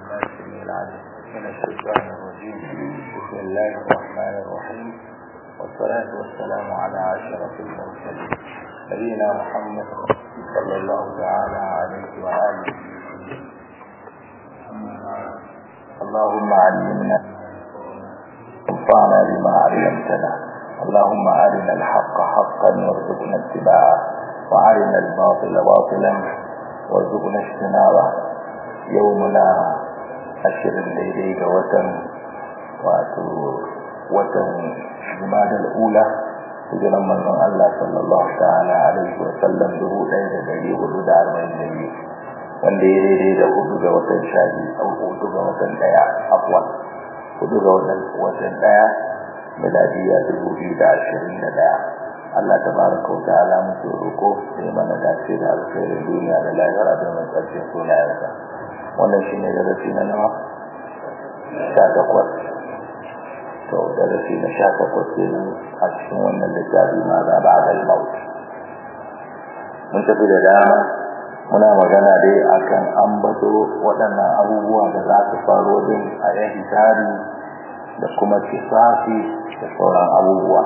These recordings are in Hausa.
العليم من الشيطان الرجيم بسم الله الرحمن الرحيم والصلاة والسلام على أشرف المرسلين نبينا محمد صلى الله تعالى عليه وآله اللهم علمنا انفعنا بما علمتنا اللهم أرنا الحق حقا وارزقنا اتباعه وأرنا الباطل باطلا وارزقنا اجتنابه يومنا ashirin daidai ga watan wato watan jumadal ula hijiran manzon Allah sallallahu ta'ala alaihi wa sallam dubu ɗaya da ɗari hudu da arba'in da biyu wanda ya daidai da hudu ga watan sha biyu au hudu ga watan ɗaya afwan hudu ga watan watan ɗaya miladiya dubu biyu da ashirin da ɗaya Allah tabaraka wa ta'ala muke roƙo sai mana dace da alkhairin duniya da lahira da mai ƙarshen sunayensa wannan shi ne darasi na nawa sha takwas to darasi na sha takwas kenan a cikin wannan littafi ma za ba da maut mun tafi da dama muna magana dai akan ambato waɗannan abubuwa da za su faru din a yan hitari da kuma kisafi da sauran abubuwa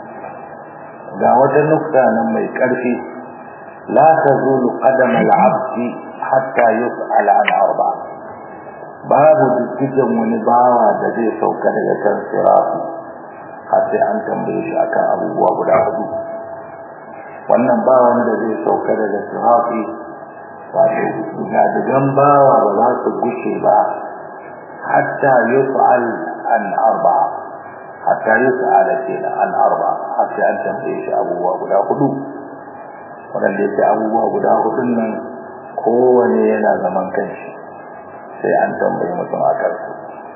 ga wata nukta nan mai ƙarfi la tazulu qadama al-'abdi hatta yus'ala an arba babu dukkan wani bawa da zai sauka daga kan sirati har sai an tambaye shi akan abubuwa guda hudu wannan ba wanda zai sauka daga sirati wato gadigan bawa ba za su gushe ba hatta yus'al an arba hatta yus'ala kenan an arba har sai an tambaye shi abubuwa guda hudu wadanda yake abubuwa guda hudun nan kowane yana zaman kanshi sai an tambayi mutum a kansu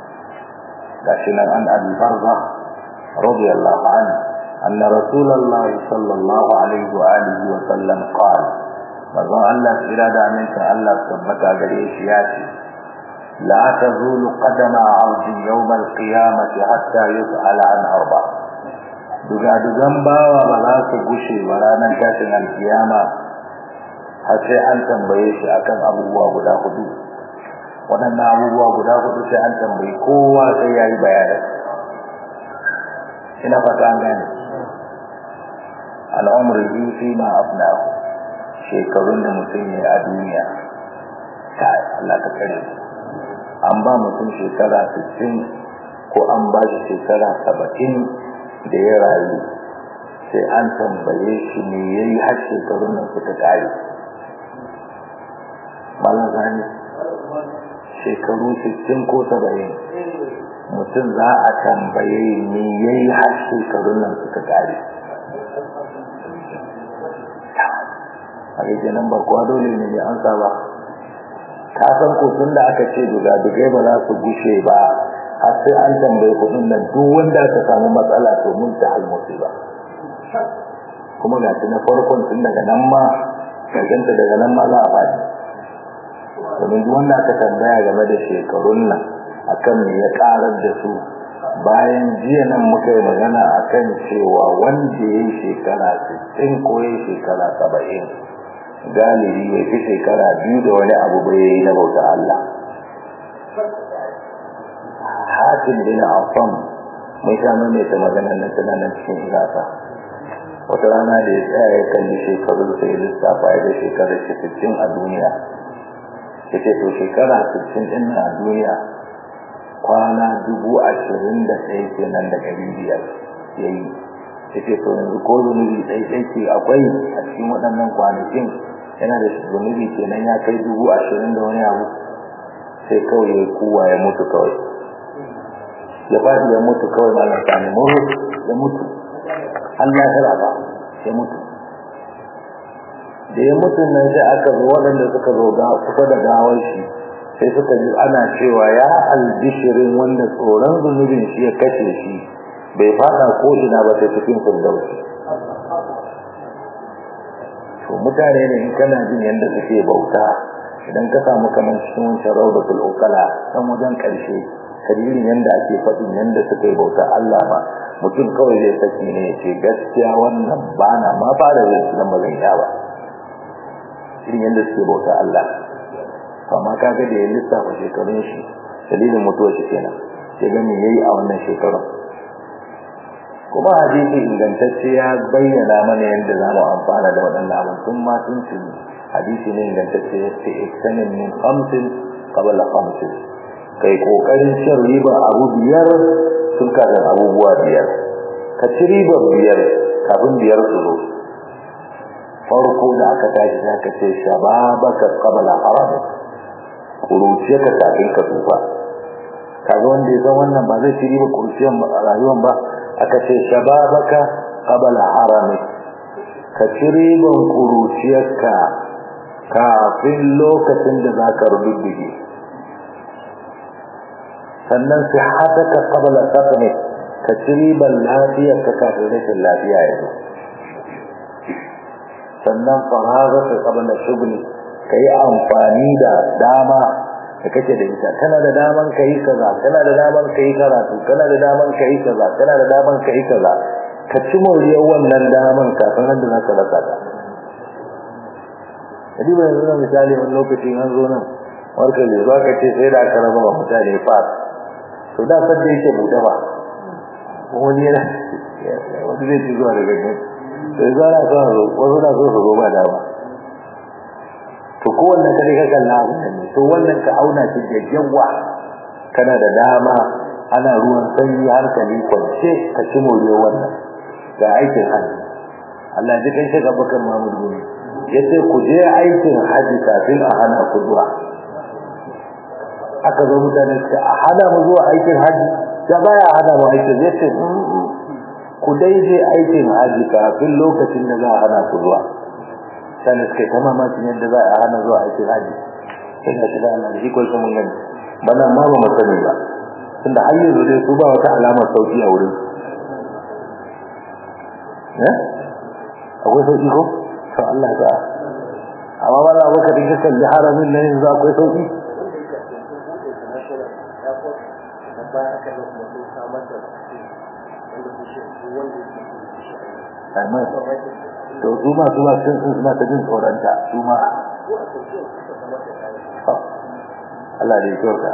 gashi nan an abi barza radiyallahu anhu anna rasulullahi sallallahu alaihi wa alihi wa sallam qala manzon Allah tsira da amincin Allah tabbata gare shi ya ce la tazulu qadama 'abdin yawm al-qiyamati hatta yus'ala an arba duga dugan bawa ba za su gushe ba ranar tashin alkiyama har sai an tambaye shi akan abubuwa guda hudu waɗannan abubuwa guda hudu sai an tambayi kowa sai ya yi bayani ina fata an gane al'umri biyu fi ma afnahu shekarun da mutum ya a duniya ta Allah ka kare an ba mutum shekara 60 ko an ba shi shekara 70 da ya rayu sai an tambaye shi me yayi har shekarun nan suka kare malam zani shekaru 60 ko 70 mutum za a tambaye ni yayi har shekarun nan suka kare a gaje nan ba kuwa dole ne ya ansa ba ka san ko tun da aka ce duga dugai ba za su gushe ba har sai an tambaye kuɗin nan duk wanda aka samu matsala to mun ta halmusi ba kuma ga na farkon tun daga nan ma ganta daga nan ma za a faɗi domin duk wanda aka tambaya game da shekarun nan akan me ya karar da su bayan jiya nan muka yi magana akan cewa wanda ya yi shekara 60 ko ya yi shekara 70 galibi ya fi shekara biyu da wani abu bai yi na bauta Allah hatim bin afam mai sha mai ta maganar nan tana nan cikin igasa wata rana da ya tsaya ya kalli shekaru sai lissafa ya da shekarar 60 a duniya yace to shekara 60 din a duniya kwana dubu ashirin da ɗaya kenan da ɗari biyar ya yi yace to yanzu ko zunubi ɗai ɗai ce akwai a cikin waɗannan kwanakin yana da zunubi kenan ya kai dubu ashirin da wani abu sai kawai ya kuwa ya mutu kawai ya faɗi ya mutu kawai ba na sami muru ya mutu Allah ya raba ya mutu da ya mutu nan sai aka zo waɗanda suka zo kusa da gawar shi sai suka ji ana cewa ya albishirin wanda tsoron zunubin shi ya kashe shi bai fada ko ina ba sai cikin firdausi to mutane ne in kana jin yadda suke bauta idan ka samu kamar cikin wancan raudatul ukala dan wajen karshe kadirin yadda ake faɗin yadda suka yi bauta Allah ba mutum kawai zai saki ne ya ce gaskiya wannan bana ma fara zai su ba zan ba irin yadda suke bauta Allah amma kaga da ya lissafa shekarun shi dalilin mutuwar shi kenan sai ga me yayi a wannan shekarun kuma hadisi ingantacce ya bayyana mana yadda za mu amfana da waɗannan abin tun ma tun tuni hadisi ne ingantacce ya ce iktanin min khamsin qabla khamsin kai kokarin cin riba abu biyar sun kafin abubuwa biyar ka ci riba biyar kafin biyar su zo farko da aka tashi za ka ce shababaka qabla haram kuruciya ka kafin ka tsufa kaga wanda ya san wannan ba zai ci riba kuruciyar rayuwar ba aka ce shababaka qabla harami ka ci riban kuruciyarka kafin lokacin da za ka rubuddige sannan sihataka qabla saqmi ka ci riban lafiyarka kafin rashin lafiya ya zo sannan faragaka qabla shughli kai amfani da dama da kake da ita kana da daman kai kaza kana da daman kai karatu kana da daman kai kaza kana da daman kai kaza ka ci moriyar wannan daman kafin da za ka rasa ta kadi ba yanzu misali wani lokaci an zo nan warka ne ba ka ce sai da aka raba wa mutane fas to da sadda yake buɗe ba wani yana wani zai ci zuwa daga nan sai za a son zo wasu na so su zo ba dama to kowanne ka dai ka kalla abu ne to wannan ka auna shi da yawa kana da dama ana ruwan sanyi hankali kwance ka ci moriyar wannan ga aikin hajji Allah ji kai shiga bakan Mahmud Gumi yace ku je aikin hajji kafin a hana ku zuwa aka zo mutane suka a hana mu zuwa aikin hajji da baya hana mu aikin yace ku dai je aikin hajji kafin lokacin da za a hana ku zuwa sannan suka ta mamakin yadda za a hana zuwa aikin haji sai ga shiga Allah shi ko mun gani bana ma ba mu sani ba tunda har yanzu dai su ba wata alamar sauki a wurin eh akwai sauki ko to Allah ta amma ba za ka dinga kalli haramin nan yanzu akwai sauki Amin. to su ma su ma sun sun suna ta jin tsoronta su ma Allah da ya kyauta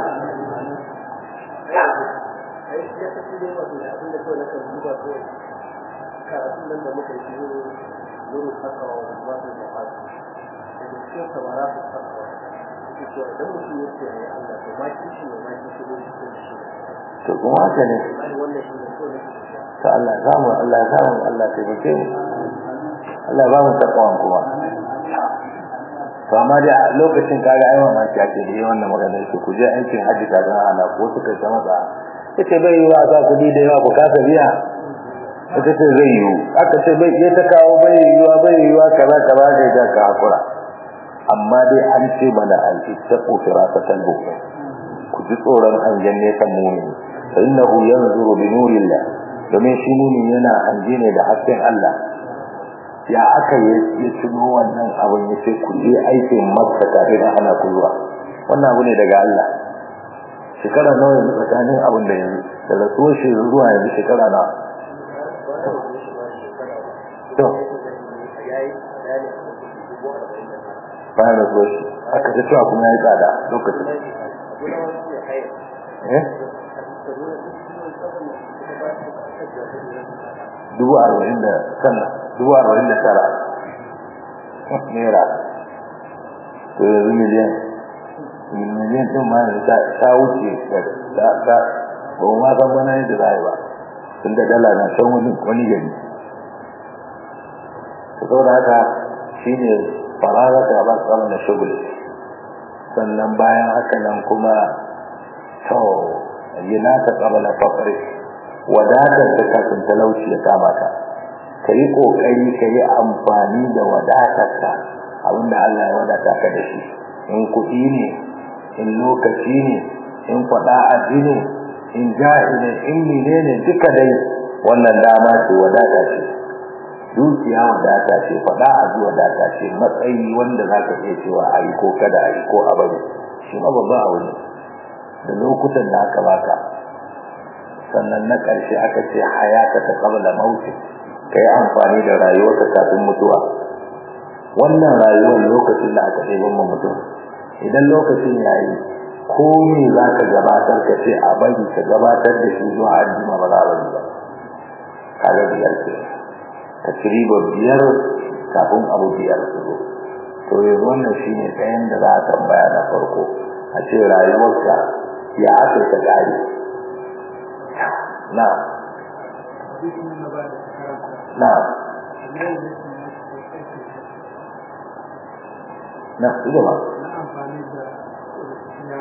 karatun nan da muka yi wurin takawa wa zuwatar da hasu daga cikin samara su takawa suke cewa idan mutum ya ce ya Allah to ma kishi ne ma kishi ne cikin shi to kuma haka ne wannan shi ne kawai nake to Allah ya samu Allah ya samu Allah ya taimake mu Allah ba mu takawan kuma to amma da lokacin kaga ai mamaki ake da wannan magana yake ku je aikin haji ka ga ana ko suka ta masa yace bai yi wa za ku di da yawa ku kasa biya ita ce zai yi aka ce bai ya ta kawo bai yi wa bai yi wa kaza kaza da ya ka hakura amma dai an ce mana al-ittaqu firasatal bukhari ku ji tsoron hangen nesan mumini fa innahu yanzuru bi nurillah domin shi mumini yana hanje ne da hasken Allah ya aka yi ya tuno wannan abin ya ce ku je aikin makka kafin a hana ku zuwa wannan abu ne daga Allah shekara nawa yanzu tsakanin abin da yanzu da rasuwar shi zuwa yanzu shekara nawa to bayan rasuwar shi aka ta cewa kuma ya yi tsada lokacin eh dubu arba'in da sannan dubu arba'in da tara naira to yanzu miliyan miliyan ɗin ma yanzu ta wuce da ta ba mu ma san bana yadda za a yi ba tun da dala na san wani wani gari to saboda haka shine faraga ta ba tsara na shugul sannan bayan haka nan kuma to yana ta tsaba na fakari wadatar ta kafin talauci ya kama ka ka yi ƙoƙari ka yi amfani da wadatar ka abinda Allah ya wadata ka da shi in kuɗi ne in lokaci ne in faɗa aji ne in jahi ne in mine ne duka dai wannan dama ce wadata ce dukiya wadata ce faɗa aji wadata ce matsayi wanda za ka iya cewa a yi ko kada a yi ko a bari shi ma babban abu ne da lokutan da aka baka sannan na ƙarshe aka ce hayata ta qabla mauti kai amfani da rayuwarka kafin mutuwa wannan rayuwar lokacin da aka ɗebo mu mutum idan lokacin yayi ko me za ka gabatar ka ce a bari ka gabatar da shi zuwa aljima ba za a bari ba kaga biyar ke ka ci riba biyar kafin abu biyar su zo to yanzu wannan shi ne ɗayan da za a tambaya na farko a ce rayuwarka ya aka ka gari na na na su gaba na amfani da ya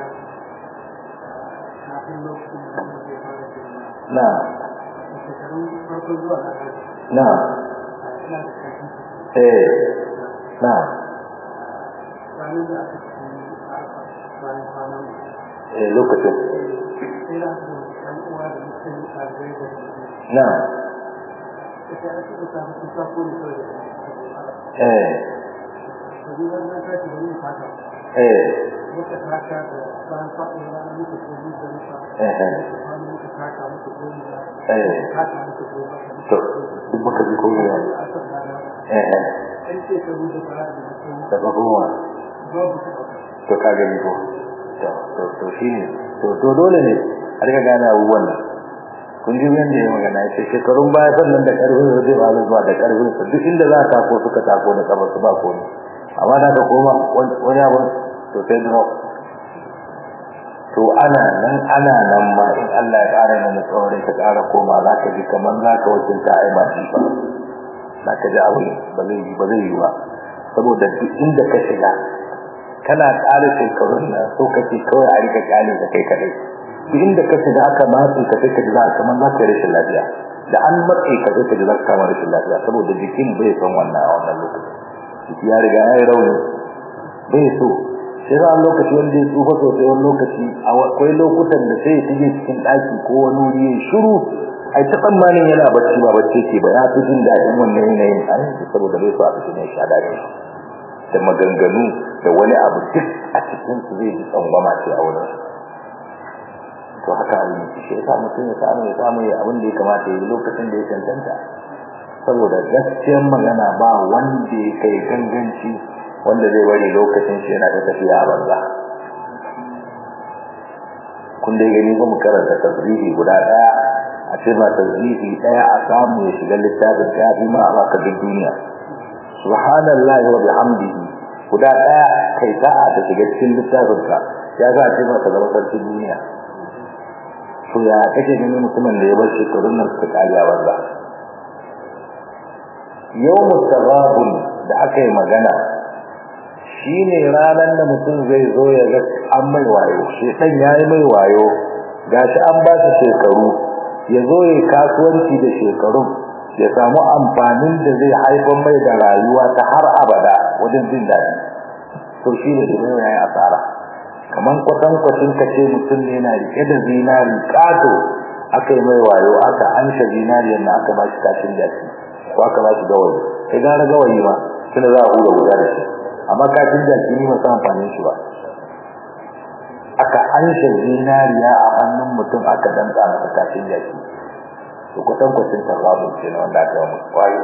kafin lokacin da mutum zai fara girma na a shekarun farko zuwa na hajji na ina da kafin eh na ranar da aka ci arfa bayan kwanan eh lokacin sai da aka ɗan uwa da mutum ɗalibai da mutum na ita ake da samun kusa ko ne kawai da eh to ni zan zan tashi da yin fata eh muka taka da bayan faɗin rana muka ko mu da nufa eh eh kwanu muka taka muka ko mu da eh taka muka ko maka to duk baka ji ko ya a kan rana eh eh ɗan shekaru da fara da mutum da ba kuma babu su ɗauka to ka gani ko to to to shine to to dole ne a riga gane abubuwan nan kun ji yanda ya magana ya ce shekarun baya sannan da karfin sa zai ba zuwa da karfin sa duk inda za ka ko suka tako na kafa su ba ko ne amma da ka koma wani abu to sai da to ana nan ana nan ma in Allah ya ƙara mana tsawon ka ƙara koma za ka ji kamar za ka wakilta ai ba shi ba za ka ji abu ba zai yi ba zai yi ba saboda duk inda ka shiga kana ƙara shekarun nan so kake kawai a rika ƙyale da kai kadai duk inda ka shiga aka matse ka sai ka ji za ka kamar za ka yi rashin lafiya da an matse ka sai ka ji za ka kama rashin lafiya saboda jikin bai son wannan a wannan lokacin jiki ya riga ya yi rauni bai so sai za a lokaci wanda ya tsufa sosai wani lokaci akwai lokutan da sai ya shige cikin ɗaki ko wani wuri ya shiru ai ta tsammanin yana bacci ba bacci ke ba ya fi jin daɗin wannan yanayin a yanzu saboda bai so a cikin ya sha daɗi da maganganu da wani abu duk a cikin su zai ji tsangwama ce a wurin to haka abin yake shi yasa mutum ya samu ya samu ya abin da ya kamata ya yi lokacin da ya cancanta saboda gaskiyar magana ba wanda ya kai ganganci wanda zai bari lokacin shi yana ta tafiya a banza kun dai gani ba mu karanta tasbihi guda daya a ce ma tasbihi daya a samu ya shiga littafin ta fi ma a baka duk duniya subhanallahi wa bihamdihi guda daya kai sa'a ta shiga cikin littafin ka ya za a ce maka zama sarkin duniya to ya kake ganin mutumin da ya bar shekarun nan suka kare a banza yawmu taghabun da aka yi magana shine ranar da mutum zai zo ya ga an mai wayo shedan yayi mai wayo gashi an ba shi shekaru ya zo ya kasuwanci da shekarun ya samu amfanin da zai haifar mai da rayuwa ta har abada wajen jin daɗi to shi ne da ya yi asara kaman kwatan kwacin ka ce mutum ne na rike da zinari kato aka yi mai wayo aka ansha zinariyar na aka ba shi kashin jaki ko aka ba shi gawayi sai gara gawayi ma tunda za a hura guda da shi amma kashin jaki ne masu amfanin shi ba aka ansha zinariya a hannun mutum aka danka masa kashin jaki to kwatan kwacin tarabun ce na wanda aka yi musu kwayo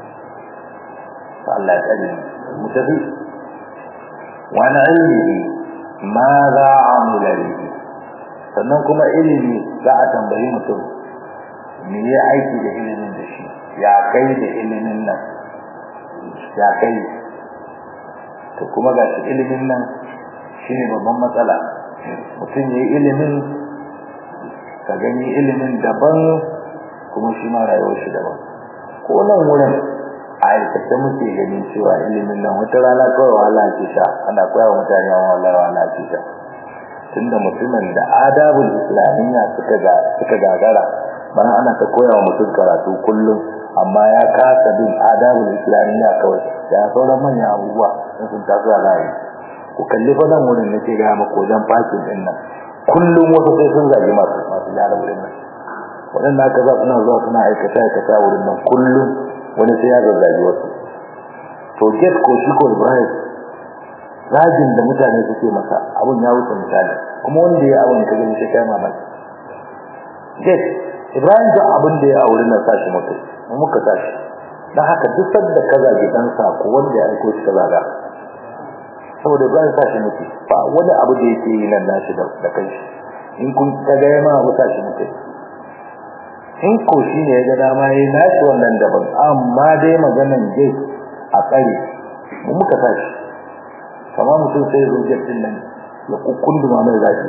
Allah ya tsare mu tafi wani ilmi ma za a amila bihi sannan kuma ilimi za a tambayi mutum me ya aiki da ilimin da shi ya kai da ilimin nan ya kai to kuma ga shi ilimin nan shine babban matsala mutum ya yi ilimin ka gani ilimin daban kuma shi ma rayuwar shi daban ko nan wurin a aikace muke ganin cewa ilimin nan wata rana kawai wahala ake sha ana koya wa mutane wahala wahala ake sha tunda mutumin da adabul islamiyya suka ga suka gagara bana ana ta koya wa mutum karatu kullum amma ya kasa bin adabul islamiyya kawai ya sauran manyan abubuwa in sun taso a layi ku kalli fa nan wurin nake ga maka wajen fakin din nan kullum wasu sai sun zagi masu masu gyara wurin nan waɗanda aka za suna zuwa suna aikata aikata wurin nan kullum wani sai ya zazzagi wasu to get ko shi ko ibrahim rajin da mutane suke masa abun ya wuce misali kuma wanda ya abun ka gani sai kai mamaki get ibrahim da abin da ya aure nan sashi muka mu muka sashi dan haka duk sanda ka zagi dan sa ko wanda ya aiko shi ka zaga saboda Ibrahim sa shi muke ba wani abu da yake yi nan nashi da kai in kun ka ga ma abu sa shi muke in ko shi ne ya ga dama yayi nashi wannan daban amma dai maganan dai a tsare mu muka tashi kamar mutum sai zo jattin nan ya kukkunduma mai zaki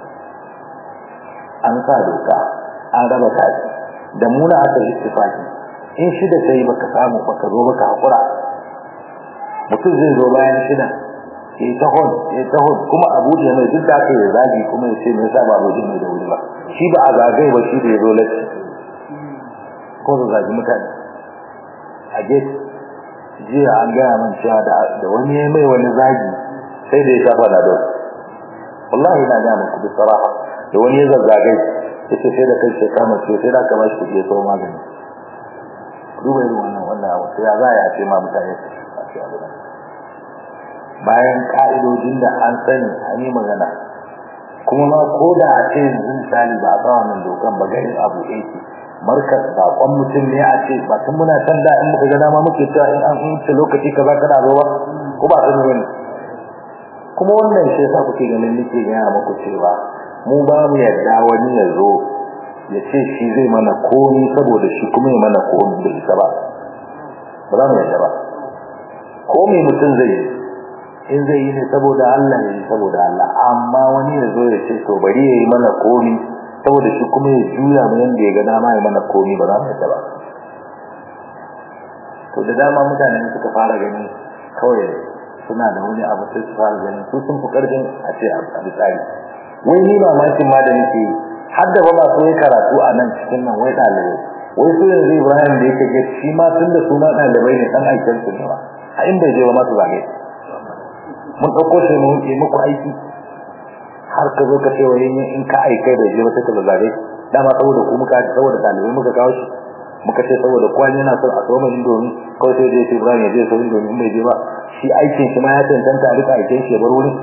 an sa doka an raba kaji da muna aka yi istifaki in shida sai baka samu baka zo baka hakura mutum zai zo bayan shida ya ta hon ya ta hon kuma a buɗe mai duk da aka yi zagi kuma ya ce me yasa ba rojin mai da wuri ba shi ba a zagaye ba shi da ya zo latti ko su zagi mutane a gate jiya an gaya min cewa da wani ya mai wani zagi sai da ya shafa na don wallahi na gaya muku bi saraha da wani ya zazzagai ya ce sai da kai sai kama ce sai da ka bashi kuɗi ya sau magani duba irin wannan wannan abu sai ya za a ce ma mutane su ce abu bayan ka'idojin da an sani an yi magana kuma ma ko da a ce yanzu misali ba a sa wannan dokan ba ganin abu yake markas bakon mutum ne a ce ba tun muna can da in muka ga dama muke cewa in an wuce lokaci kaza kana zo ba ko ba sani bane kuma wannan shi yasa kuke ganin nake gaya muku cewa mu ba mu yarda wani ya zo ya ce shi zai mana komi saboda shi kuma ya mana komi da ita ba ba za mu yarda ba komi mutum zai yi in zai yi ne saboda Allah ya yi saboda Allah amma wani ya zo ya ce to bari ya yi mana komi saboda shi kuma ya juya mu yanda ya ga dama ya mana komi ba za mu yarda ba to da dama mutane suka fara gani kawai suna da wani abu sai su fara gani su sun fi karfin a ce a tsari wai ni mamakin ma da nake har da ba ma so yi karatu a nan cikin nan wai ɗalibai wai su yanzu Ibrahim da yake gaci shi ma tun da su ma ɗalibai ne ɗan aikin su ne ba a inda je ba ma su zage mun ɗauko shi mun yi muku aiki har ka zo ka ce wa in ka aikai da je ba sai ka zage dama saboda ku muka saboda ɗalibai muka kawo shi muka ce saboda kwani yana son a tsoma indomi kawai sai dai Ibrahim ya je so indomi in bai je ba shi aikin shi ma ya tantanta a rika aikin shi ya bar wurin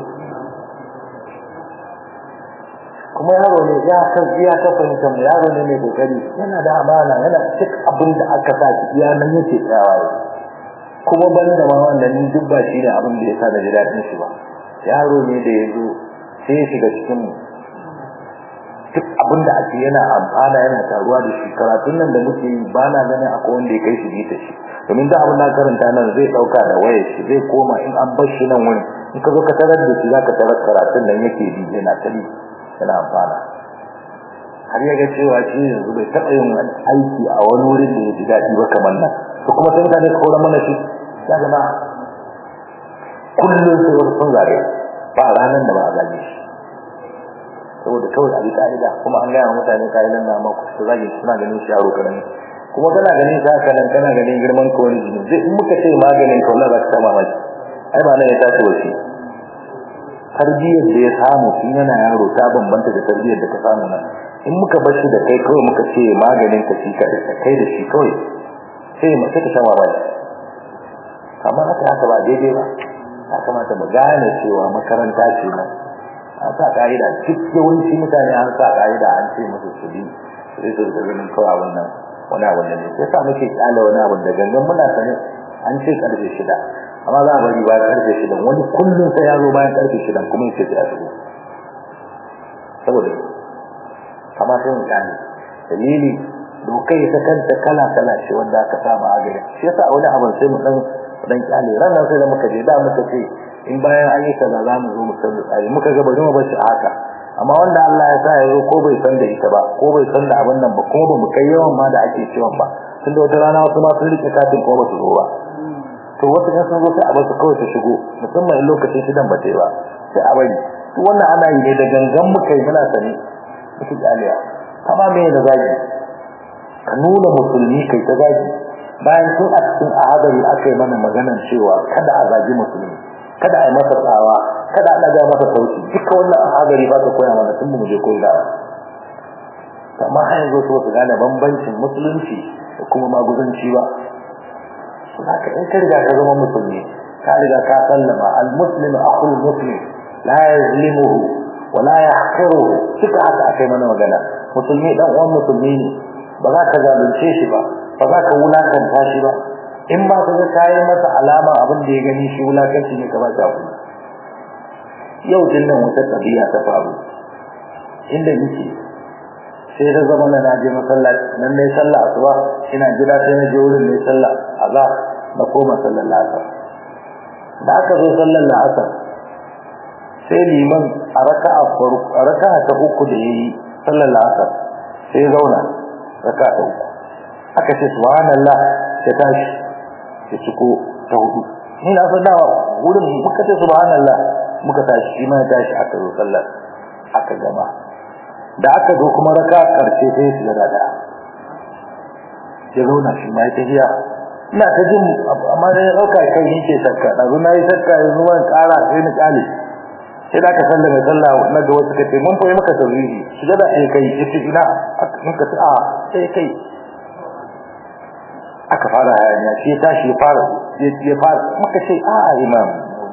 kuma yaro ne ya san iya ta fahimta mu yaro ne mai kokari yana da amana yana cik abin da aka sa shi iya nan yake tsayawa kuma banda ma wannan ni duk ba shi ne abin da ya sa da ji daɗin shi ba yaro ne da ya zo sai ya shiga cikin mu duk abin da ake yana amfana yana taruwa da shi karatun nan da muke yi ba na ganin akwai wanda ya kai shi bita shi domin da abin da karanta nan zai ɗauka da wayar shi zai koma in an bar shi nan wurin in ka zo ka tarar da shi za ka tarar karatun nan yake bi yana tali yana amfana har ya ga cewa shi yanzu bai taɓa yin aiki a wani wurin da ya ji daɗi ba kamar nan to kuma sai mutane su kora mana shi ya gama kullum sai wasu sun zare ba ranar da ba a zage shi saboda kawai a bi ka'ida kuma an gaya mutane ka'idan da amma su zage suna ganin shi yaro karami kuma kana ganin shi haka nan kana ganin girman ka wani jini zai in muka ce maganin ka wallahi za ka kama maki ai ba nan ya tashi wace tarbiyyar da ya samu tun yana yaro ta bambanta da tarbiyyar da ka samu nan in muka bar shi da kai kawai muka ce maganin ka shi ka kai da shi kawai sai mu sai ka sha mamaki amma haka haka ba daidai ba ya kamata mu gane cewa makaranta ce nan an sa ka'ida duk yawanci mutane an sa ka'ida an ce musu su bi sai su da ganin kawai wannan wani abu da ne sai sa muke kyale wani abu da gangan muna sane an ce karfe shida amma za a bari bayan karfe shida wani kullum sai ya zo bayan karfe shida kuma ya ce ya shigo saboda kama sai mu kyale dalili dokai ta kanta kala kala ce wanda aka samu a gari shi yasa wani abu sai mu dan dan kyale ranar sai da muka je da muka ce in bayan an yi kaza za mu zo mu san tsari muka ga bari mu bar shi haka amma wanda Allah ya sa ya zo ko bai san da ita ba ko bai san da abin nan ba ko ba mu kai yawan ma da ake cewa ba tun da wata rana wasu ma sun rike katin ko ba su zo ba to wasu kan sun zo sai a bar su kawai su shigo musamman in lokacin shidan ba ta ba sai a bari to wannan ana yi ne da gangan muka yi muna sani muke kyalewa kama me da zagi ka nuna musulmi kai ta zagi bayan tun a cikin ahadari aka yi mana maganar cewa kada a zagi musulmi kada a yi masa tsawa kada a ɗaga masa sauki duka wannan ahadari ba ka koya mana tun mu je koyi da amma har yanzu su su gane bambancin musulunci da kuma maguzanci ba su haka in ka riga ka zama musulmi ka riga ka sallama al-muslim akhul muslim la yazlimuhu wa la yahqiruhu duka haka akai mana magana musulmi dan uwan musulmi ne ba za ka zalunce shi ba ba za ka wulakanta shi ba in ba ka ga kayan masa alama abin da ya gani shi wulakanci ne ka ba shi hakuri yau din nan wata tabiya ta faru inda nake sai da zama na naje masallaci nan ne sallah asuba ina jira sai na je wurin ne sallah azhar na koma sallar asar da aka zo sallar asar sai liman a raka'a farko a raka'a ta uku da yayi sallar asar sai zauna raka'a ta uku aka ce subhanallah sai tashi ya ciko ta hudu ni na san dawa wurin muka ce subhanallah muka tashi shi ma ya tashi aka zo sallar aka gama da aka zo kuma raka karshe sai ya shiga da ya zauna shi ma ya tafiya ina ta jin amma da ya dauka kai ni ke shakka da na yi shakka yanzu ban kara sai ni kale sai da ka sallama sallah na ga wasu kace mun koyi maka tawhidi shiga da sai kai yace ina muka ce a sai kai aka fara hayaniya shi tashi ya fara ya fara muka ce a imam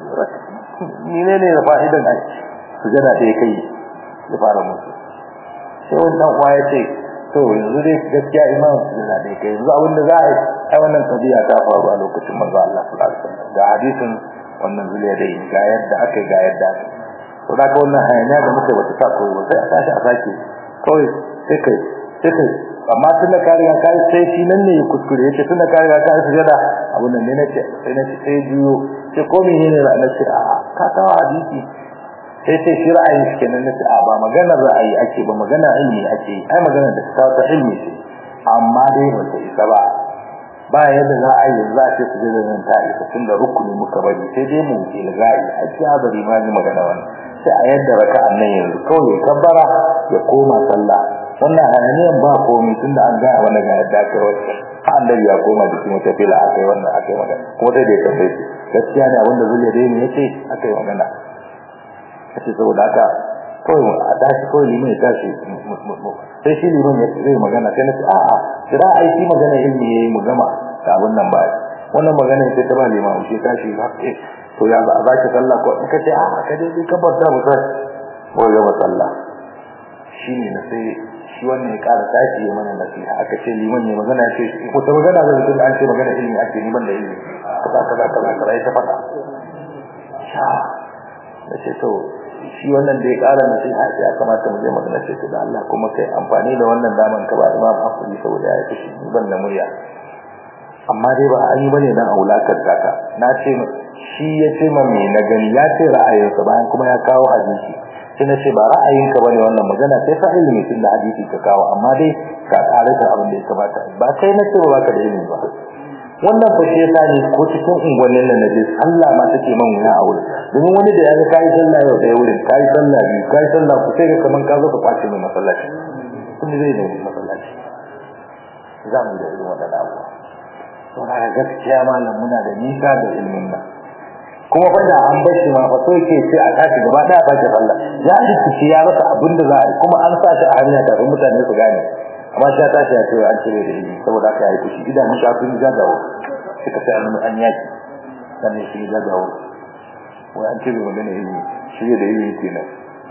ni ne ne da fa'idan ai sujada sai kai ya fara musu sai wannan uwa ya ce to yanzu dai gaskiya imam sujada dai kai yanzu abin da za a yi ai wannan tabiya ta faru a lokacin manzo Allah sallallahu alaihi wasallam ga hadisin wannan zuliya dai ga yadda aka ga yadda to da ka wannan hayaniya da muke wata ta koyi ba sai a tashi a sake kawai sai kai sai kai amma tun da kariya kai sai shi nan ne ya kuskure yace tun da kariya kai sujada abun nan ne nace sai nace sai juyo sai ko me ne na nace a ka kawo hadisi sai sai shi ra'ayin shi kenan nace a ba magana ra'ayi ake ba magana ilmi ake ai magana da ta ta ilmi ce amma dai ba ta isa ba ba yadda za a yi za a ce sujada nan ta isa tun da rukuni muka bari sai dai mu ilga'i a ci azari ma ni magana wannan sai a yadda raka'an nan yanzu kawai ya kabbara ya koma sallah wannan hayaniyan ba komai tunda an ga wannan ga yadda aka wacce annabi ya koma jikin wata fila akai wannan akai magana kuma dai bai kace gaskiya ne abinda zuliya dai ne yace akai magana kace saboda haka kawai a tashi kawai liman ya tashi sai shi liman ya zai magana sai na ce a'a kira ai shi magana ilmi yayi mu gama da abin nan ba wannan magana sai ta ba liman shi tashi to ya ba za ki sallah ko kace a'a ka dai ka bar ta mu sai ko gaba sallah shine na sai shi wannan ya ƙara tashi ya mana nasiha aka ce liman ne magana ce ko ta magana da mutum an ce magana ilimi ake liman da ilimi kaza kaza kaza kaza ya faɗa sha da ce to shi wannan da ya ƙara nasiha ce ya kamata mu je magana ce da Allah kuma kai amfani da wannan daman ka ba imam hakuri saboda ya kashi ban da murya amma dai ba an yi bane dan aulakar taka na ce shi ya ce ma me na gani ya ce ra'ayinsa bayan kuma ya kawo hadisi sai na ce ba ra'ayinka bane wannan magana sai fa ilimi tun da hadisi ka kawo amma dai ka kare ta abin da ya kamata ba kai na ce ba baka da ilimi ba wannan fa shi yasa ne ko cikin unguwannin nan naje Allah ma take man wuya a wurin domin wani da ya ga kai sallah yau da wurin kai sallah biyu kai sallah ku sai ga kaman ka zo ka kwace mai masallaci kun zai da masallaci za mu da irin wadannan abubuwa to na gaskiya malam muna da nisa da ilimin nan kuma fa da an bar shi ma fa so yake sai a tashi gaba daya ba sallah ya rikici ya rasa abin da za a yi kuma an sa shi a hanya kafin mutane su gane amma shi ya tashi ya ce an cire da ilimi saboda haka ya yi kushi idan mun shafin gaggawa suka sai an an yaki sannan shi gaggawa wai an cire magana ilimi shi da ilimi kenan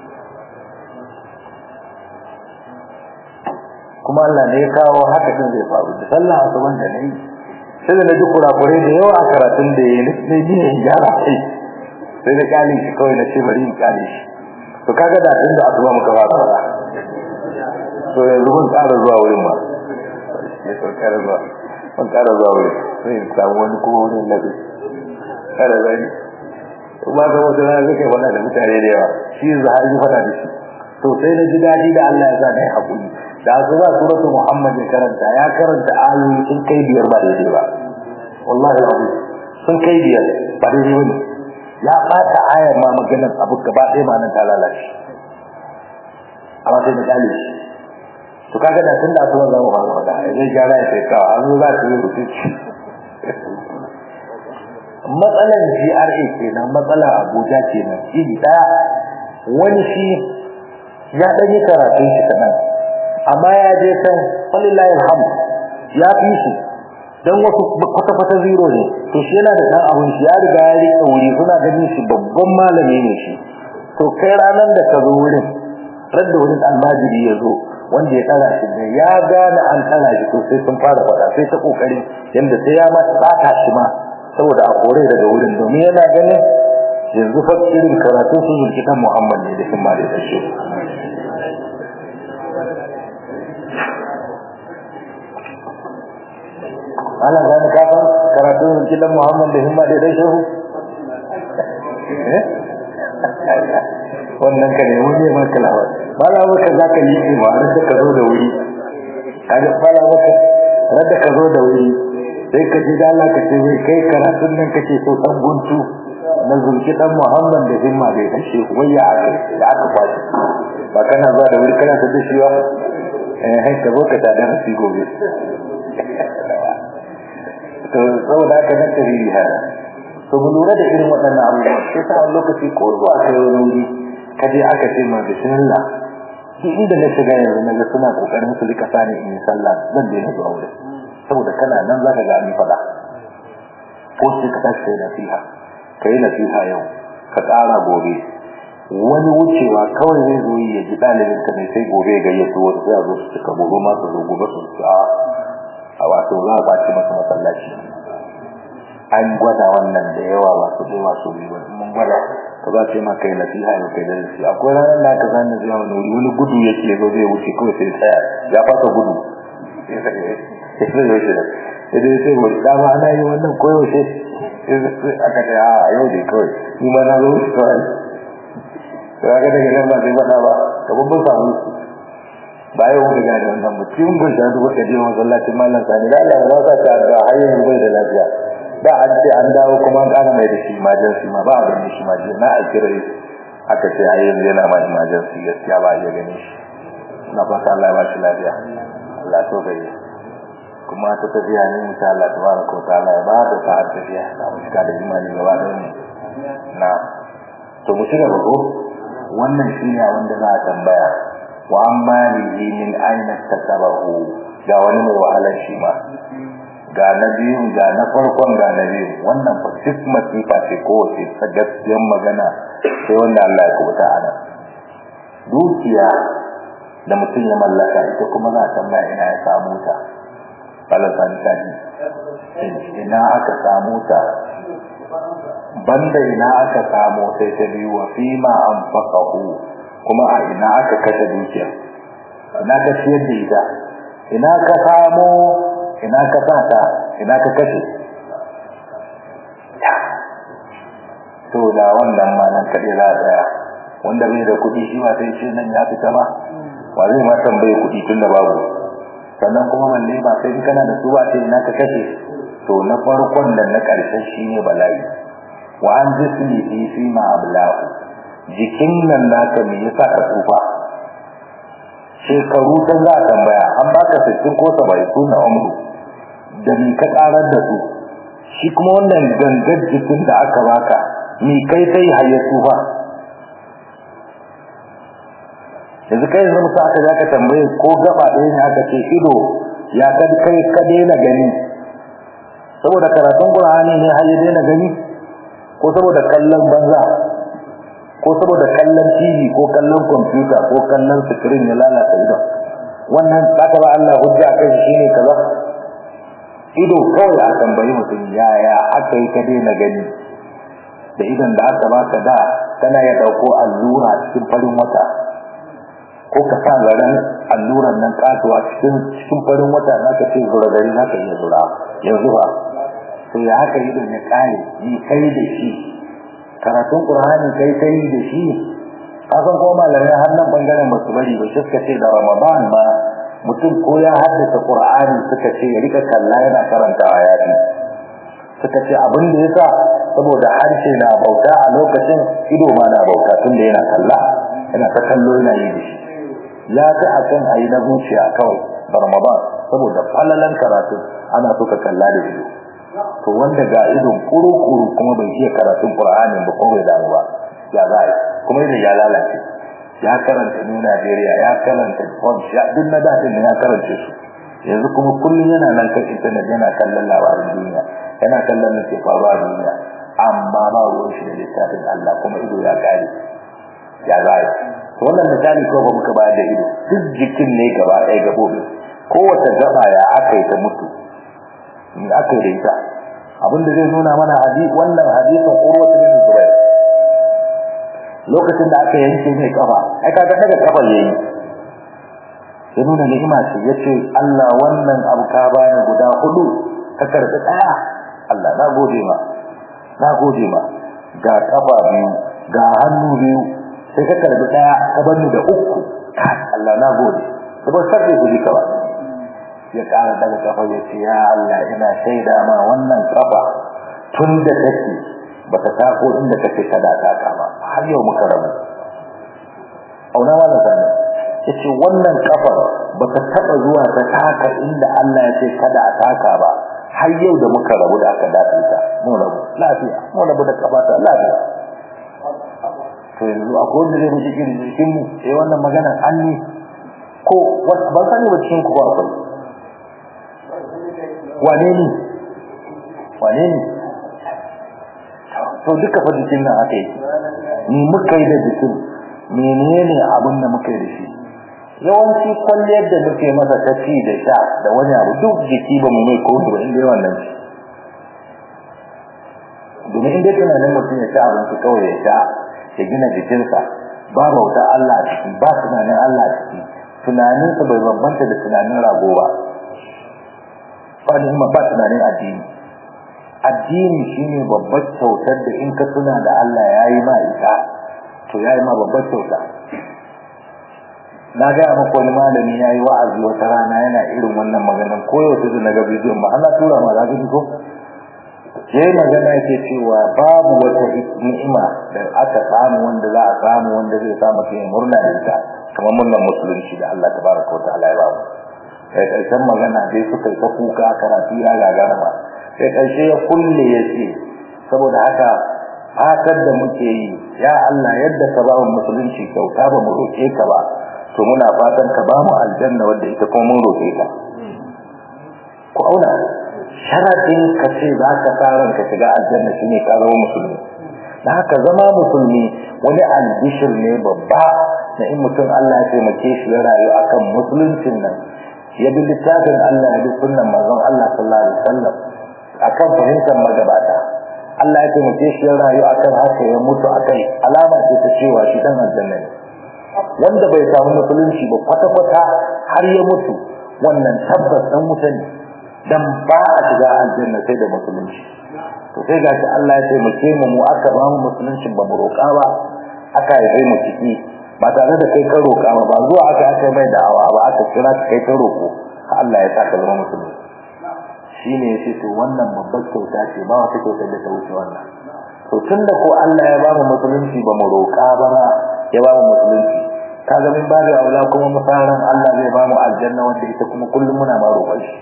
kuma Allah ne ya kawo haka din zai faru da sallah asuban da nayi sai da naji kurakurai da yawa a karatun da yayi ne ni ne gyara kai sai da kali shi kawai na ce bari in kali shi to kaga da tun da asuba muka fara fara to yanzu mun ƙara zuwa wurin ma sai to ƙara zuwa mun ƙara zuwa wurin sai in samu wani kuma wurin lafi kada zai kuma ga wata na zai kai wannan da mutane da yawa shi yanzu har yi fada da shi to sai na ji daɗi da Allah ya sa na yi haƙuri da su ba suratul muhammad ya karanta ya karanta ayoyi sun kai biyar ba daidai ba wallahi alazim sun kai biyar ba daidai bane ya bata ayar ma maganar abu gaba ɗaya ma nan ta lalace amma sai da dale shi to kaga da tun da su za mu fara faɗa zai gyara ya sai kawa an zo za su yi rubuci matsalan GRA kenan matsalar Abuja kenan iri daya wani shi ya ɗan yi karatun shi kaɗan amma ya je can walillahi alhamd ya fi shi dan wasu kwata-kwata zero ne to shi yana da dan abun shi ya riga ya rike wuri suna ganin shi babban malami ne shi to kai ranar da ka zo wurin radda wurin almajiri ya zo wanda ya tsara shi ne ya gane an tsara shi to sai sun fara faɗa sai ta kokarin yanda sai ya ma tsaka shi ma saboda a kore daga wurin domin yana ganin yanzu fa irin karatun su zulki dan Muhammad ne da himma da tashi ana gani ka san karatun zulki dan Muhammad da himma da tashi eh wannan ka ne wani ma kalawa bala baka zaka yi ma har ka zo da wuri kaga bala baka rada ka zo da wuri sai ka ji da Allah ka ce wai kai karatun nan kake so san guntu na zulki dan Muhammad da himma bai kashe waya aka da aka kwashi ba kana zuwa da wuri kana ta dashi ba eh hai ka zo ka tada hasi gobe to saboda haka na tarihi hada to mu lura da irin waɗannan abubuwa sai sa wani lokaci ko zuwa kai wani wuri ka je aka ce ma bismillah duk inda na shiga yanzu na ga suna kokarin su rika sani in yi sallah zan daina zuwa wurin saboda kana nan zaka ga an faɗa ko sai ka tashi kai nasiha kai nasiha yau ka ƙara gobe wani wucewa kawai zai zo ya ji ɗalibin ka ne sai gobe ya gayyato wasu sai a zo su cika gobe ma su zo gobe su ci a wato za a kwace masa masallaci an gwada wannan da yawa ba su ɗaya masu biyu ba mun gwada ka za ce ma kai nasiha yau kai darasi akwai ranar da aka zane zai wani wuri wani gudu yake zo zai wuce kawai sai tsaya ya fasa gudu sai zai wuce da sai dai sai wani dama ana yi wannan koyaushe aka ce a yau dai kawai ni ma na zo wuce kawai sai aka daga nan ba sai faɗa ba ka babban samu ba yau wani gane wannan mutum gun shi duk wata jiya masallacin mallan sani da Allah ba sa ta da hayyar bai da lafiya da an ce an dawo kuma an ƙara mai da shi emergency ma ba a gani shi ma na a kira aka ce ai yanzu yana ma emergency gaskiya ba a iya gani shi na fata Allah ya ba shi lafiya Allah so bai kuma ta tafiya ne insha Allah tabaraka wa ta'ala ya ba da sa'ar tafiya da mu cika da imani gaba da mu na to mu shiga ba ko wannan shine wanda za a tambaya wa amma lihi min aina tasabahu ga wani mai wahalar shi ma ga na biyun ga na farkon ga na biyun wannan fa duk masifa ce ko wace ta gaskiyar magana sai wanda Allah ya kubuta a nan dukiya da mutum ya mallaka ita kuma za a tambaya ina ya samu ta falasan kaji ina aka samu ta banda ina aka samu sai ta biyu wa fima anfaqahu kuma a ina aka kashe dukiya ina ka ciyar da ita ina ka samu ina ka sata ina ka kashe to da wannan ma nan kaɗai za a tsaya wanda bai da kuɗi shi ba sai shi nan ya fita ba wa zai ma tambaye kuɗi tun da babu sannan kuma balle ba sai in kana da su ba sai ina ka kashe to na farkon da na ƙarshen shi ne bala'i wa an jismi fi fi ma ablahu jikin nan naka me yasa ka tsufa shekaru ta za a tambaya an baka sittin ko saba'in su na umru da ni ka karar da su shi kuma wannan gangar jikin da aka baka ni kai sai hayya tsufa yanzu kai yanzu musa aka zaka tambaye ko gaba ɗaya ne aka ce ido ya kad kai ka daina gani saboda karatun qur'ani ne har ya daina gani ko saboda kallon banza ko saboda kallon TV ko kallon computer ko kallon screen ya lalata idon wannan zaka ba Allah hujja kai shine kaza ido kawai a tambayi mutum yaya aka yi ka daina gani da idan da aka baka da kana ya dauko allura cikin farin wata ko ka sa zaren alluran nan kasuwa cikin cikin farin wata zaka ce zura gari zaka iya zura yanzu ba to ya haka idon ya kare ni kai da shi karatun qur'ani kai kai da shi kasan ko malamai har nan bangaren basu bari ba shi suka ce da ramadan ma mutum ko ya haddace qur'ani suka ce ya rika kalla yana karantawa ya fi suka ce abin da yasa saboda harshe na bauta a lokacin ido ma na bauta tun da yana kalla yana ta kallo yana yi da shi ya fi a kan ayi na zuciya kawai da ramadan saboda falalan karatu ana so ka kalla da ido to wanda ga idon kuru-kuru kuma bai iya karatun qur'anin ba ko bai damu ba ya za kuma idan ya lalace ya karanta New Nigeria ya karanta Punch ya duk na dadin ya karance su yanzu kuma kullun yana nan kan internet yana kallon labarin duniya yana kallon ne ke faruwa a duniya amma ba ruwan shi da littafin Allah kuma ido ya kare ya zai to wannan misali ko ba muka bayar da ido duk jikin ne gaba ɗaya gabobi kowace gaba ya aka yi ta mutu ni aka yi da ita abinda zai nuna mana hadisi wannan hadisin Urwa bin Zubair lokacin da aka yanke mai kafa ai kaga daga kafa yayi ya nuna ni'ima ce yace Allah wannan abu ka bani guda hudu ka karbi daya Allah na gode ma na gode ma ga kafa biyu ga hannu biyu sai ka karbi daya ka bani da uku Allah na gode saboda sai ku ji kawa ya kara daga kafa ya ce ya Allah ina shaida ma wannan kafa tun da take baka tako inda kake kada ta kama har yau muka rabu auna wannan sanin yace wannan kafar baka taba zuwa ta taka inda Allah ya ce kada a taka ba har yau da muka rabu da aka dace ta mu rabu lafiya mu rabu da kafa ta lafiya to yanzu akwai wanda zai muji irin jikin mu eh wannan magana an ne ko ban sani ba cikin ku ba akwai wane ne wane ne to duka fa jikin nan aka yi ni muka yi da jikin menene abin da muka yi da shi yawanci kwalliyar da muke masa ta ci da sha da wani abu duk jiki ba mu mai kotu ba inda yawan nan shi domin inda tunanin mutum ya ci abinci kawai ya sha ya gina jikinsa ba bauta Allah a ciki ba tunanin Allah a ciki tunaninsa bai bambanta da tunanin rago ba ba ba tunanin addini addini shine babbar kyautar da in ka tuna da Allah yayi ma ita to yayi ma babbar kyauta na ga maka wani malami yayi wa'azi wata rana yana irin wannan maganar koyo da na ga bidiyon ba Allah tura ma zaka ji ko yayi magana yake cewa babu wata ni'ima da aka samu wanda za a samu wanda zai samu kai murna da ita kamar murnar musulunci da Allah tabaraka wa ta'ala ya ba mu kai karshen magana dai suka ta kuka karatu ya gagara ba sai ƙarshe ya kulle ya ce saboda haka fatar da muke yi ya Allah yadda ka ba mu musulunci kyauta ba mu roƙe ka ba to muna fatan ka ba mu aljanna wanda ita kuma mun roƙe ka ku auna sharadin ka ce za ka tsaron ka shiga aljanna shine ka zama musulmi da haka zama musulmi wani albishir ne babba na in mutum Allah ya taimake shi ya rayu akan musuluncin nan ya bi littafin Allah ya bi sunnan manzon Allah sallallahu alaihi wasallam akan fahimtar magabata Allah ya taimake shi rayu akan haka ya mutu akai alama ce ta cewa shi dan aljanna ne wanda bai samu musulunci ba kwata kwata har ya mutu wannan tabbas dan wuta ne dan ba a shiga aljanna sai da musulunci to sai gashi Allah ya taimake mu mu aka ba mu musulunci ba mu roƙa ba aka yi mu ciki ba tare da kai ka roƙa ba ba zuwa aka aka mai da'awa ba aka kira kai ka roƙo Allah ya saka zama musulmi shine yace to wannan babbar kyauta ce ba wata kyauta da ta wuce wannan to tunda ko Allah ya ba mu musulunci ba mu roƙa ba ya ba mu musulunci kaga min babu aula kuma musaran Allah zai ba mu aljanna wanda ita kuma kullum muna ma roƙon shi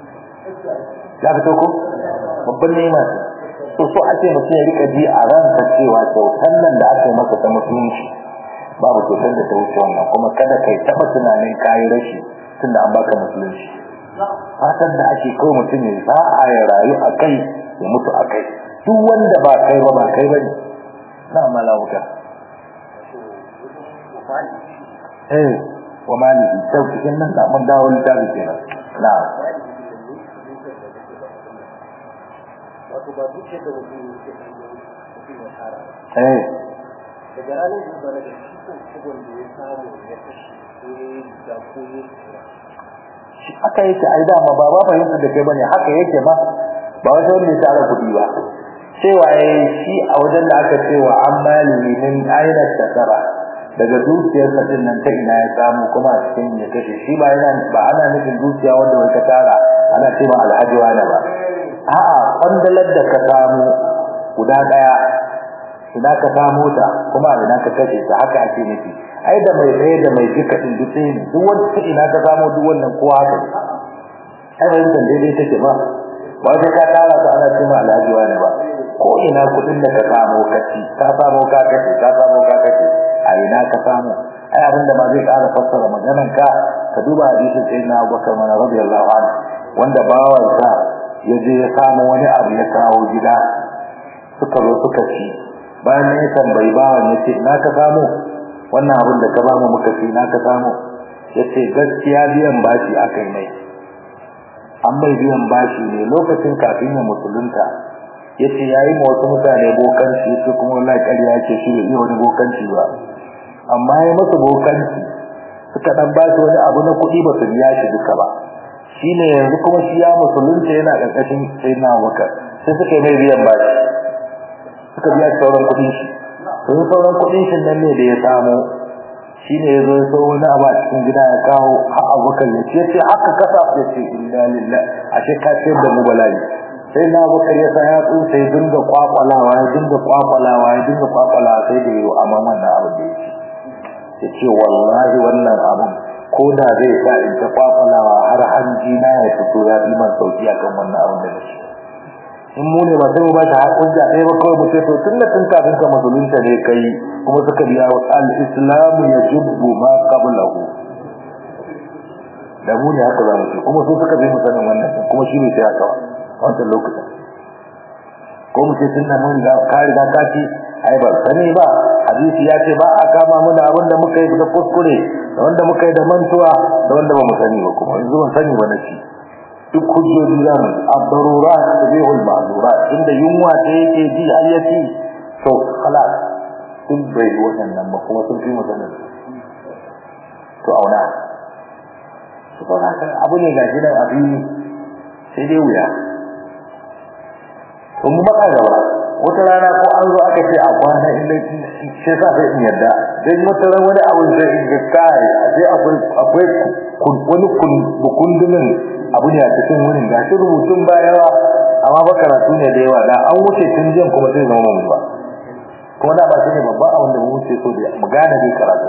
ya fito ko babban ni'ima to so ake mutum ya rika ji a ransa cewa kyautar nan da aka yi masa ta musulunci babu kyautar da ta wuce wannan kuma kada kai taɓa tunanin kayi rashi tunda an baka musulunci fatan da ake kawai mutum ya sa'a ya rayu a kai ya mutu a kai duk wanda ba kai ba ba kai ba ne na malauka eh wa maliki sau cikin nan da mun dawo littafi kenan na wato ba duk yadda mutum yake mutum ya tsara eh daga ranar da ba daga shi kan kubon da ya samu ya kashe ko ya yi da ko ya yi shi haka yake ai dama ba ba fahimta da kai bane haka yake ba ba wai wanda ya tara kuɗi ba cewa yayi shi a wajen da aka cewa an mali min aina tasara daga dukiyar sa din nan ta ina ya samu kuma a cikin ya kashe shi ba yana ba ana nufin dukiya wanda wai ka tara ana ce ma alhaji wani ba a'a kwandalar da ka samu guda daya ina ka samu ta kuma ina ka kashe ta haka ake nufi ai da mai tsaye da mai jika din duk sai ne duk wanda ina ka samu duk wannan kowa haka ai bai da daidai take ba ba sai ka tara ta ana cewa alhaji wani ba ko ina kudin da ka samu kaci ka samu ka kace ka samu ka kace a ina ka samu ai abin da ma zai ƙara fassara maganar ka ka duba hadisin sayyidina Abubakar mana radiyallahu anhu wanda bawansa ya je ya samu wani abu ya kawo gida suka zo suka ci bayan ya tambayi bawan ya ce na ka samu wannan abin da ka bamu muka ci na ka samu ya ce gaskiya biyan bashi aka yi mai an mai biyan bashi ne lokacin kafin ya musulunta yace yayi ma wasu mutane bokanci yace kuma wallahi ƙarya yake shi bai iya wani bokanci ba amma ya masa bokanci suka dan ba shi wani abu na kuɗi ba su biya shi duka ba shine yanzu kuma shi ya musulunta yana ƙarƙashin sayyidina Abubakar sai suka yi mai biyan bashi suka biya sauran kuɗin shi sun sauran kuɗin shi nan ne da ya samu shine yazo ya so wani abu a cikin gida ya kawo har Abubakar ya ce ce haka kasa ya ce inna lillahi ashe ka ce da mu bala'i sai na Abubakar ya sa ya tsusa ya dinga kwakwalawa ya dinga kwakwalawa ya dinga kwakwalawa sai da yau amma wannan abu da yake ya ce wallahi wannan abun ko da zai sa in ta kwakwalawa har hanji na ya fito ya fi man sauki akan wannan abun da nake in mu ne ba sai mu ba shi hujja ɗaya ba kawai mu ce to tun da tun kafin ka musulunta ne kai kuma suka biya al-islam yajubbu ma qablahu da mu ne haka za mu ce kuma su suka bi mu sanin wannan kuma shi ne sai haka wancan lokacin ko mu ce tun da mun ga ka riga ka ci ai ba sani ba hadisi ya ce ba a kama mu da abin da muka yi da kuskure da wanda muka yi da mantuwa da wanda ba mu sani ba kuma yanzu ban sani ba na ci duk hujjoji za mu ad-darurat tabihul ma'zurat inda yunwa ta yake ji har ya ci to khalas sun bai wannan ba kuma sun fi mu sanin to auna to haka abu ne ga gidan abin sai dai wuya kun maka gaba wata rana ko an zo aka ce a kwana inda shi sa sai in yarda dan wata rana wani abu zai in ga kai sai akwai akwai wani kundumin abu ne a cikin wurin ga shi rubutun ba yawa amma ba karatu ne da yawa da an wuce tun jiyan kuma sai zama mun ba kuma da ba shi ne babban abin da mu wuce so da mu gane dai karatu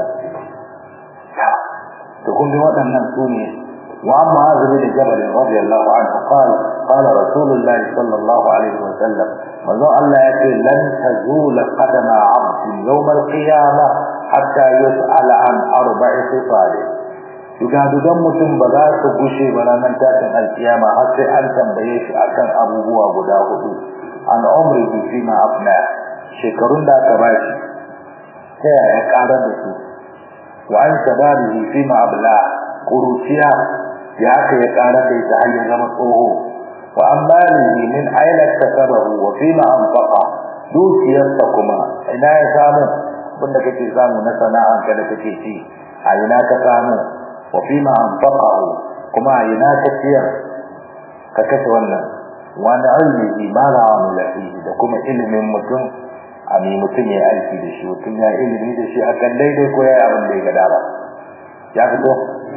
to kun ga waɗannan su ne وعن معاذ بن جبل رضي الله عنه قال قال رسول الله صلى الله عليه وسلم manzo Allah ya ce lan tazula qadama 'abdin yawm al-qiyamah hatta yus'ala an arba'i sifat dugadugan mutum ba za su gushe ba ranar tashin alkiyama har sai an tambaye shi akan abubuwa guda hudu an umri fi ma afna shekarun da aka bashi ta yaya karar da su wa an shababihi fi ma abla kuruciya ya aka ya karar da ita har ya zama tsoho wa amalihi min aina kasabahu wa fima anfaqa dukiyarsa kuma ina ya samu abinda kake samu na sana'an ka da kake ci a ina ka samu wa fima anfaqahu kuma a ina ka ciyar ka kashe wannan wa na ilmihi ma la amila fihi da kuma ilimin mutum a mi mutum ya aiki da shi mutum ya ilimi da shi akan daidai ko ya yi abin da ya ga dama ya fito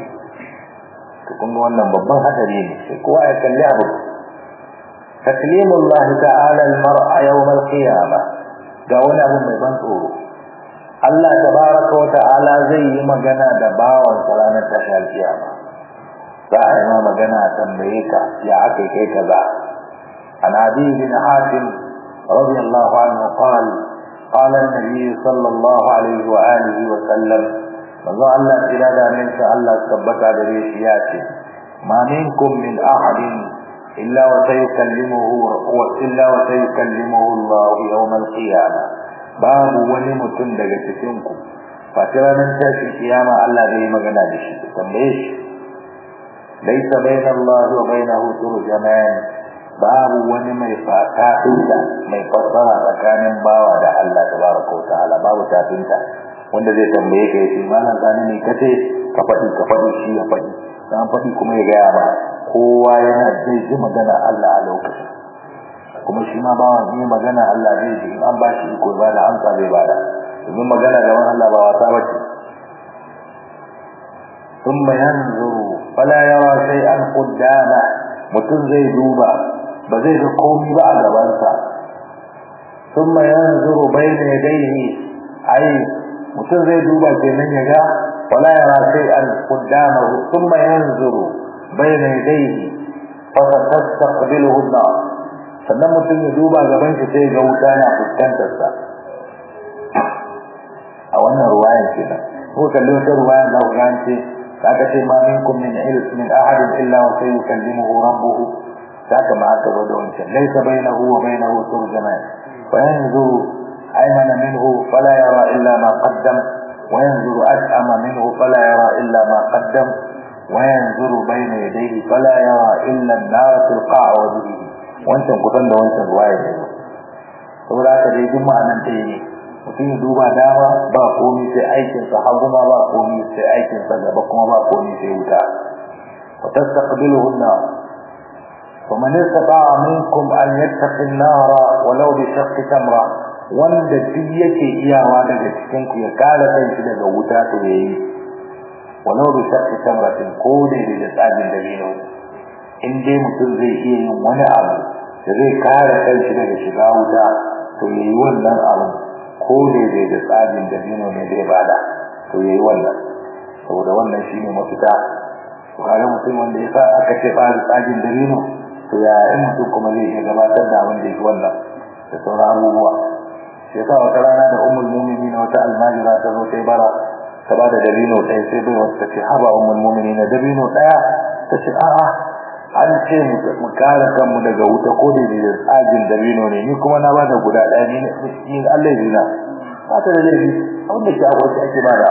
to kun wannan babban hadari ne sai kowa ya kalli abu تكليم الله تعالى المرء يوم القيامة ga wani abu mai ban tsoro Allah tabaraka wa ta'ala zai yi magana da bawan ranar tashar kiyama za a yi ma magana a tambaye ka ya aka kai kaza an abi bin hatim radiyallahu anhu qala qala an-nabi sallallahu alaihi wa alihi wa sallam manzo Allah tira da min sa Allah tabbata da shi ya ce ma minkum min ahadin إلا وسيكلمه إلا وسيكلمه الله يوم القيامة باب ولمتن daga cikin ku fatiranan tashi kiyama Allah zai magana da shi tambaye shi laysa bayna Allah wa bainahu turjaman babu wani mai fata inda mai fassara tsakanin bawa da Allah tabaraka wa ta'ala babu tafinta wanda zai tambaye ka yace malam zani ne kace ka faɗi ka faɗi shi ya faɗi dan faɗi kuma ya gaya ba kowa yana zai ji magana Allah a lokacin kuma shi ma bawan yi magana Allah zai ji in an ba shi iko ba da amsa zai bada domin magana da wani Allah ba wasa ba ce ثم ينظر فلا يرى شيئا قدامه mutum zai duba ba zai ga komai ba a gabansa ثم ينظر بين يديه ai mutum zai duba kenan ya ga wala yara shay'an qudamahu thumma yanzuru bayna yadayhi fa tastaqbiluhu an-nar sannan mutum ya duba gaban shi sai ga wuta na fuskantar sa a wannan ruwayan kenan ko kalli wata ruwayan da ku ce kaga ce ma minkum min ilm min ahadin illa wa sayukallimuhu rabbuhu saka ma aka bada wancan laysa bainahu wa bainahu turjaman fa yanzuru aymana minhu fala yara illa ma qaddam wa yanzuru ashama minhu fala yara illa ma qaddam wa yanzuru bayna yadayhi fala yara illa an-nar tilqa wajhihi wancan kusan da wancan ruwaya ne saboda haka dai duk ma'anan ɗaya ne mutum ya duba dama ba komi sai aikinsa hagu ma ba komi sai aikinsa gaba kuma ba komi sai wuta wa tastaqbiluhu an-nar faman istata'a minkum an yattaqi an-nara walau bi shaqqi tamra wanda duk yake iyawa daga cikin ku ya kare kanshi daga wuta to yayi walau bi shaqqi tamratin ko da da tsagin dabino in dai mutum zai iya yin wani abu da zai kare kanshi daga shiga wuta to yayi wannan abu ko daidai da tsarin da dino ne zai bada to yayi wannan saboda wannan shine mafita kare mutum wanda ya sa aka ce fara tsarin da dino to ya in mutum kuma zai iya gabatar da abin da yake wannan da sauran abubuwa sai sa wata rana da ummul mu'minin wata almajira ta zo ta bara ta ba da dabino ɗaya sai bai wata ce haba ummul mu'minin dabino ɗaya ta ce a'a an ce mu kare kanmu daga wuta ko da da tsagin dabino ne ni kuma na bada guda ɗaya ni ni Allah ya zina ba ta da laifi abin da ke akwai ake bada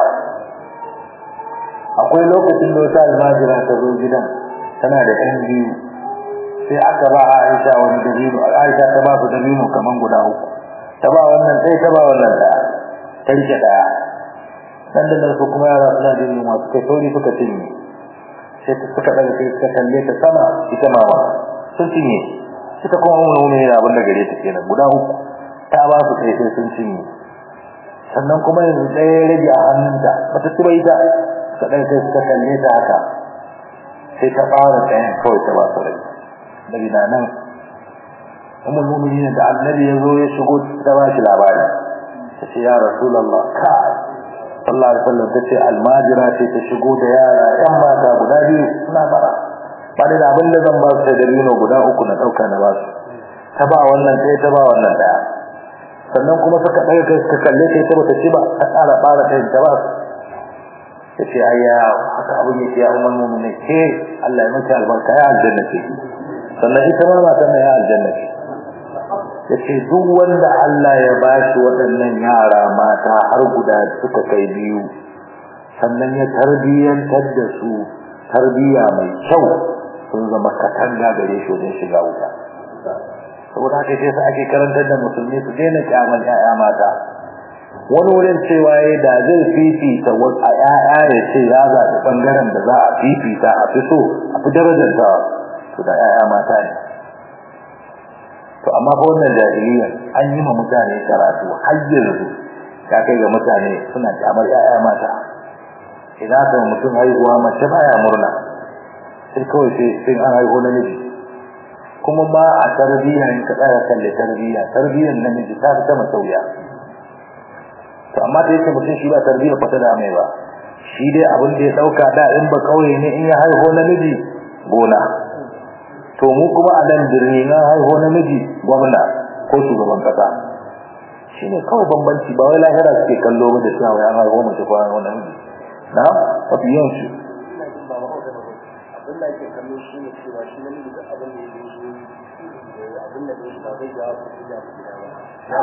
akwai lokacin da wata almajira ta zo gidan tana da ɗan biyu sai aka ba Aisha wani dabino Aisha ta ba su dabino kaman guda uku ta ba wannan sai ta ba wannan ɗaya ta rike ɗaya nan da nan su kuma yara suna jin yunwa suka sauri suka cinye sai ta suka daga sai suka kalle ta sama ita ma ba sun cinye ita kuma mun nuna yana abin da gare ta kenan guda uku ta ba su kai sai sun cinye sannan kuma yanzu ɗaya rage a hannunta bata ci bai ta suka daga sai suka kalle ta haka sai ta fara ɗayan kawai ta ba su rai daga na nan umar mumini da annabi ya zo ya shigo ta ba shi labari ta ce ya rasulallah ka sallallahu alaihi wasallam tace almajira ce ta shigo da yara yan mata guda biyu suna bara ba da abin da zan ba su da dabino guda uku na dauka na ba su ta ba wannan sai ta ba wannan daya sannan kuma suka daga kai suka kalle ta ita bata ci ba ta ƙara fara ta ta ba su tace ayya haka abin yake ya umman mu'minin ke Allah ya miki albarka ya aljanna ce sannan ita ma matan ya aljanna ce yace duk wanda Allah ya bashi waɗannan yara mata har guda suka kai biyu sannan ya tarbiyantar da su tarbiya mai kyau sun zama katanga gare shi wajen shiga wuta saboda haka sai ake karantar da musulmi su daina kyamal ƴaƴa mata wani wurin cewa ya da zai fifita wasu a ƴaƴa ya ce ya zaɓi ɓangaren da za a fifita a fi so a fi darajarta to da ƴaƴa mata ne to amma fa wannan jahiliyyar an yi ma mutane karatu har yanzu ka kai ga mutane suna kyamar ƴaƴa mata idan ka mutum haihuwa mace baya murna sai kawai sai sai an haihu namiji kuma ma a tarbiyya in ka tsaya kalle tarbiyya tarbiyyar namiji ta ta masauya to amma da yake mutum shi ba tarbiyya kwata da mai ba shi dai abin da ya dauka da in ba kauye ne in ya haihu namiji gona to mu kuma a nan birni na haihu namiji gwamna ko shugaban kasa shine kawai bambanci ba wai lahira suke kallo ba da cewa wai an haihu mace ko an haihu namiji na mafi yawan shi abin da ake kallo shi ne cewa shi namiji da abin da ya yi abin da ya ba zai jawo su da su da ba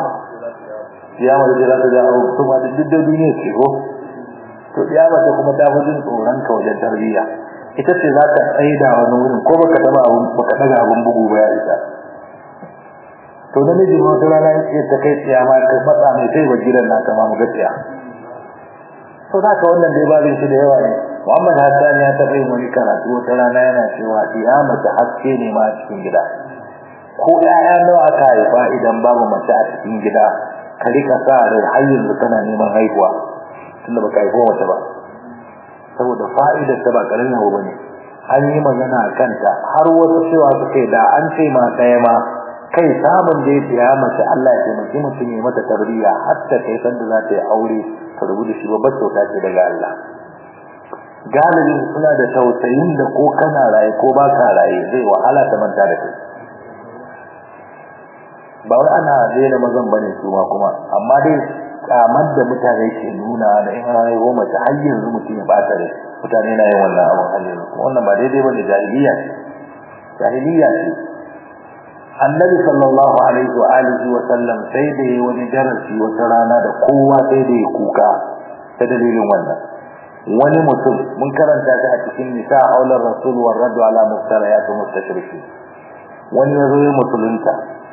ya mace za ta ja abu to ma duk da duniya ce ko to ya mace kuma ta fi jin tsoron ka wajen tarbiyya ita ce za ta tsaida wani wurin ko baka taba abun baka daga abun bugu ba ya isa to da miji ma wata rana ya ta kai tsiya ma ka matsa mai sai ba gidan na kama mu gaskiya to da ka wannan dai babin shi da yawa ne Muhammad Hassan ya taɓa yin wani karatu wata rana yana cewa iya mace haske ne ma a cikin gida ko ƴaƴa nawa aka haifa idan babu mace a cikin gida ka rika sa rai har yanzu kana neman haihuwa tunda baka haifo mace ba saboda fa'idar ta ba karamin abu bane an yi magana a kanta har wasu cewa suke da an ce ma ɗaya ma kai samun da yake ya mace Allah ya taimaki mutum ya mata tarbiyya har ta kai sanda za ta yi aure ta rubu da shi babbar kyauta ce daga Allah galibin suna da tausayin da ko kana raye ko ba ka raye zai wahala ta manta da kai ba wai ana daina mazan bane su ma kuma amma dai kamar da mutane ke nuna da in an haihu mace har yanzu mutum ya bata da mutane na yin wannan abun har yanzu wannan ba daidai bane jahiliya jahiliya ce annabi sallallahu alaihi wa alihi wa sallam sai da yi wani darasi wata rana da kowa sai da ya kuka ta dalilin wannan wani mutum mun karanta ta a cikin nisa aular rasul wa raddu ala mustarayat mustashriki wani yazo ya musulunta